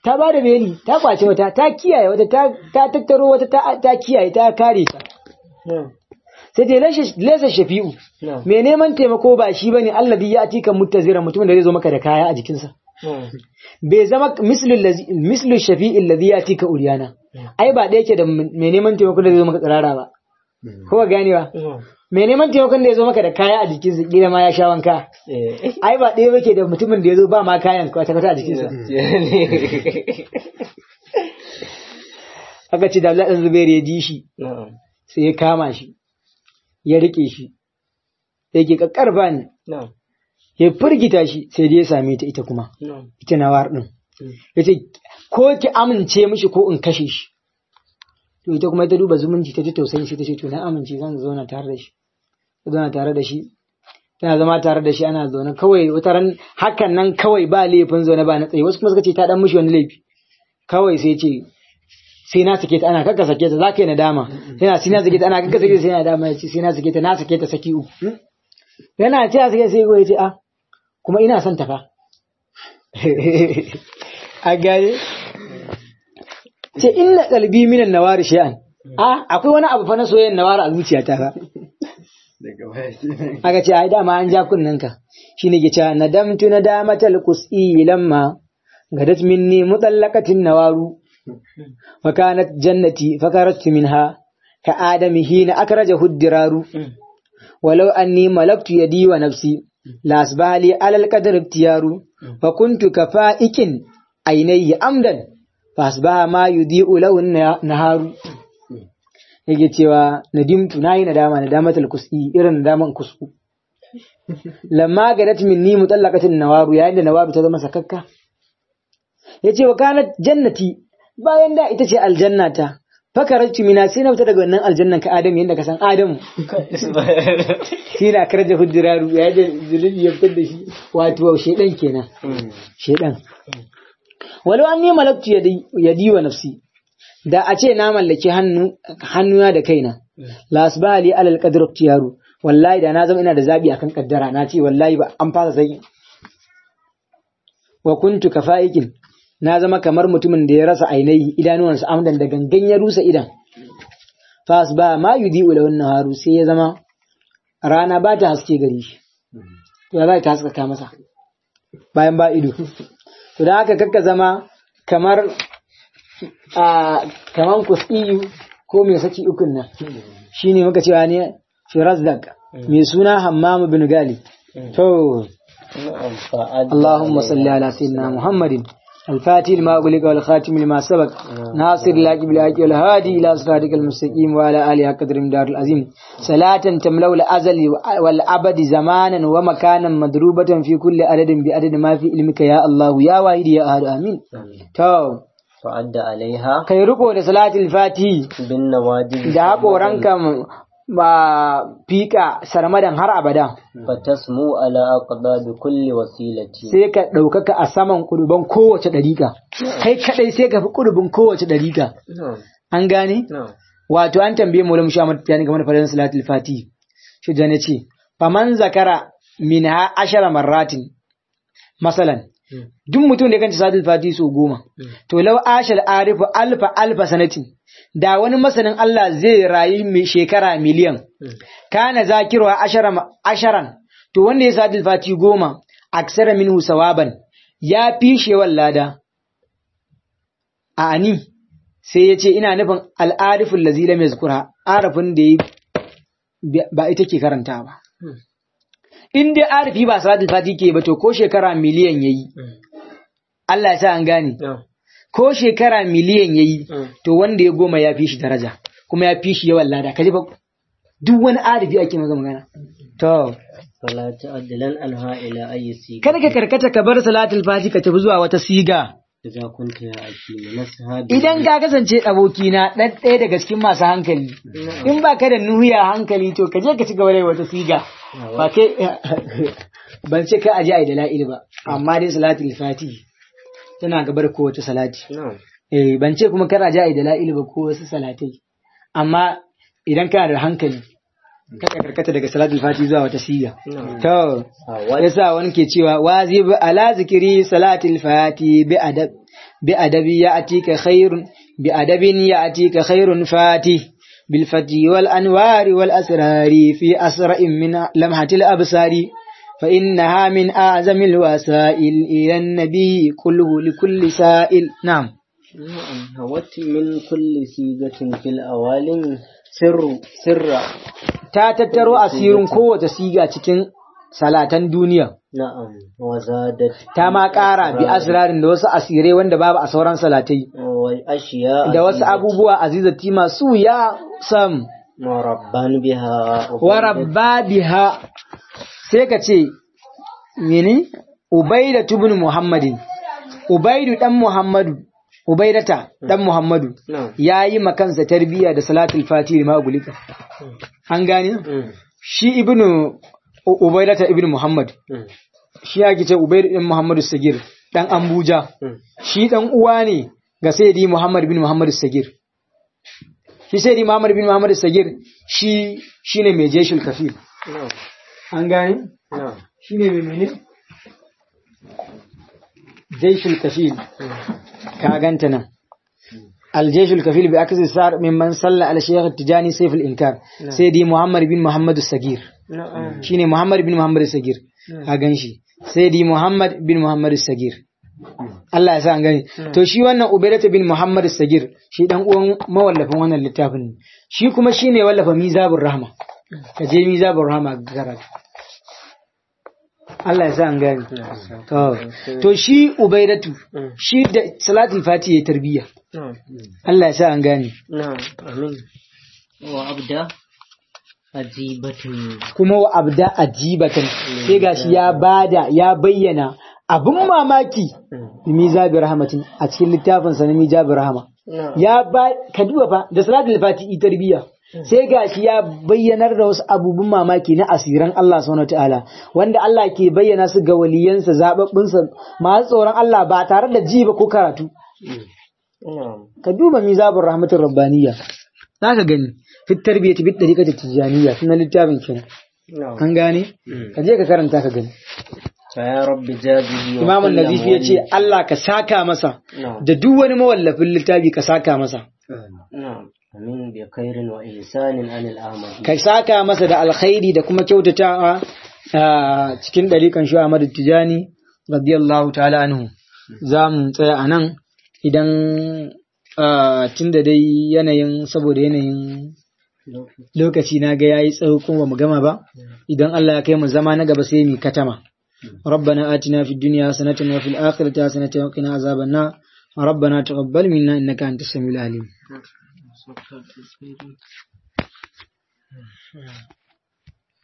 ta ba da beli ta kwace wata ta kiyaye wata ta ta tattaro wata ta ta kiyaye ta kare ta na'am sai dai lashe- lesa shafi'u na'am mai neman taimako ba shi bane alladhi ya atika muttazira mutumin da zai zo maka da kaya a jikinsa na'am bai zama mislu allazi- mislu shafi'i alladhi ya atika uriyana ai ba da yake da mai neman taimako da zai zo maka tsirara ba ko ba ganewa na'am mai neman taimakon da ya zo maka da kaya a jikinsa kila ma ya sha wanka eh ai ba ɗaya yake da mutumin da ya zo ba ma kayan kwata-kwata a jikinsa aka ce da Abdullahi ɗan Zubair ya ji shi na'am sai ya kama shi ya rike shi yake kakkarfa ne na'am ya firgita shi sai dai ya same ta ita kuma na'am ita nawar din ya ce ko ki amince mishi ko in kashe shi to ita kuma ta duba zumunci ta ji tausayin shi ta ce to na amince zan zauna tare da shi ta zauna tare da shi tana zama tare da shi ana zaune kawai wata ran hakan nan kawai ba laifin zaune ba na tsaye wasu kuma suka ce ta dan mishi wani laifi kawai sai ce sai na sake ta ana kakka sake ta za ka yi nadama yana sai na sake ta ana kakka sake ta sai na nadama ya ce sai na sake ta na sake ta saki uku yana ce a sake sai ya ce a kuma ina son ta fa a gane ce inna kalbi minan nawari shay'an a akwai wani abu fa na soyayyen nawari a zuciyata fa daga baya kenan aka ce ai dama an ja kunnen ka shine ke cewa nadamtu nadamatal qus'i lamma gadat minni mutallaqatin nawaru wa kanat jannati fakaratu minha ka adami hina akrajahu diraru walau anni malaktu yadi wa nafsi la asbaha li alal qadar ibtiyaru wa kuntu kafa'ikin aynayya amdan fa asbaha ma yudi'u lahu naharu yake cewa nadimtu nayi nadama nadamatul kus'i irin nadaman kusku lamma gadat minni mutallaqatin nawaru yayin da nawaru ta zama sakakka yace wa kanat jannati bayan da ita ce aljannata fakaratu mina sai na fita daga wannan aljannan ka adam yanda ka san adamu shi na karja hujjiraru ya da zulubi ya fitar da shi wato shedan kenan shedan walau an ni malaktu yadi- yadi wa nafsi da a ce na mallaki hannu hannuna da kaina la asbaha li alal qadr ikhtiyaru wallahi da na zama ina da zabi akan kaddara na ce wallahi ba an fasa sai wa kuntu kafaikin na zama kamar mutumin da ya rasa ainihi idanuwansa amdan da gangan ya rusa idan fa asbaha ma yudi'u lahu naharu sai ya zama rana ba ta haske gare shi to ya za ta haskaka masa bayan ba ido to da haka kakka zama kamar a kaman kusiyu ko mai saki ukun nan shine muka cewa ne Firazdak mai suna Hammam bin Gali to na'am fa'ad اللهم صل على سيدنا محمد الفاتح لما أغلق والخاتم لما سبق ناصر الحق بالحق والهادي إلى صراطك المستقيم وعلى آله قدر دار العظيم صلاة تملأ الأزل والأبد زمانا ومكانا مضروبة في كل عدد بعدد ما في علمك يا الله يا واحد يا أحد آمين تو fa'adda alaiha kai riko da salatul fatihi bin nawajib da haƙoranka ba fika sarmadan har abada fatasmu ala aqdab kulli wasilati sai ka ɗaukaka a saman ƙuduban kowace ɗariƙa kai kaɗai sai ka fi ƙudubin kowace ɗariƙa na'am an gane na'am wato an tambaye mu lamu shamar tiyani game da fadlan salatul fati shi jane ce faman zakara min ha ashara marratin masalan duk mutum da ya kanta salatul fati so goma to law ashal arifu alfa alfa sanatin da wani masanin Allah zai rayu mai shekara miliyan kana zakirwa ashara asharan to wanda ya salatul fati goma aksara minhu sawaban ya fi shewan lada a ani sai ya ce ina nufin al'arifin lazila mai zukura arafin da ya ba ita ke karanta ba. In dai arifi ba salatul fati ke ba to ko shekara miliyan ya yi, Allah ya sa an gane, na'am ko shekara miliyan ya yi, to wanda ya goma ya fi shi daraja, kuma ya fi shi yawan lada, ka ji ba duk wani arifi ake maza magana. To, fala ta'addalan anha ila ayyi siga kada ka karkata ka bar salatul fati ka tafi zuwa wata siga. idza kunta ya aki min ashabi Idan ka kasance abokina ɗan ɗaya daga cikin masu hankali, in ba ka da nuhiya hankali to ka je ka ci gaba da wata siga. Ba kai ban ce ka aje ai da la'il ba, amma dai salatul fati tana gabar kowace salati. na'am Eh ban ce kuma kar aje ai da la'il ba ko wasu salatai. Amma idan kana da hankali, ka karkata daga salatul fati zuwa wata siga. na'am To, a wani yasa wani ke cewa wazib ala zikiri salatul fati bi adab بأدب يأتيك خير بأدب يأتيك خير فاتي بالفتي والأنوار والأسرار في أسرع من لمحة الأبصار فإنها من أعظم الوسائل إلى النبي كله لكل سائل نعم نعم هوت من كل سيغة في الأوالم سر سر ta tattaro asirin kowace siga cikin salatan duniya نعم وزادت ta ma ƙara bi asirarin da wasu asirai wanda babu a sauran salatai والأشياء da wasu abubuwa azizati masu ya sam مربان بها wa rabba biha sai ka ce mene ubaida ibn muhammadin ubaidu dan muhammadu ubaidata dan muhammadu نعم yayi makansa tarbiya da salatul fatih ma gulika an gane مم. shi ibnu U- ubaidata ibn muhammad مم. shi ake ce ubaidu dan muhammadu sagir dan ambuja مم. shi dan uwa ne ga sayyidi muhammad bin muhammad sagir shi sayyidi muhammad bin muhammad sagir shi shine mai jeshul kafir نعم an gane نعم shine mai mene jeshul kafir ka ganta nan الجيش الكفيل بعكس السار ممن صلى على الشيخ التجاني سيف الإنكار سيدي محمد بن محمد السجير نعم شيني محمد بن محمد السجير أغنشي سيدي محمد بن محمد السجير Allah ya sa an gani to shi wannan Ubaidatu bin Muhammad Sagir shi dan uwan mawallafin wannan littafin ne shi kuma shine wallafa Mizabur Rahma ka je Mizabur Rahma ga karatu Allah ya sa an gani to to shi Ubaidatu shi da Salatul Fati ya tarbiya نعم Allah ya sa an gani نعم آمين وأبدأ عجيبة kuma wa abda ajibatan sai gashi ya bada ya bayyana abin mamaki Mizabur Rahmatin a cikin littafin sa na Mizabur Rahma نعم ya ba ka duba fa da salatul fati tarbiya sai gashi ya bayyanar da wasu abubuwan mamaki na asiran Allah subhanahu wataala wanda Allah ke bayyana su ga waliyansa zababbinsa masu tsoron Allah ba tare da ji ba ko karatu نعم ka duba mizabur rahmatur rabbaniyya zaka gani fit tarbiyati bit tariqati tijaniyya sunan littafin kenan نعم kan gane ka je ka karanta ka gani فيا رب جازه Imam وكل Nazifi ya ce مولد. Allah ka saka masa نعم da duk wani mawallafin littafi ka saka masa نعم أمين بخير وإحسان عن الأعمى ka saka masa da alkhairi da kuma kyautatawa a cikin ɗarikan shi Ahmadu Tijani radiyallahu ta'ala anhu za mu tsaya a nan idan tun da dai yanayin saboda yanayin lokaci na ga yayi tsawo kuma ba mu gama ba idan Allah ya kai mu zama na gaba sai mu katama ربنا آتنا في الدنيا حسنة وفي الآخرة حسنة وقنا عذاب النار ربنا تقبل منا إنك أنت السميع العليم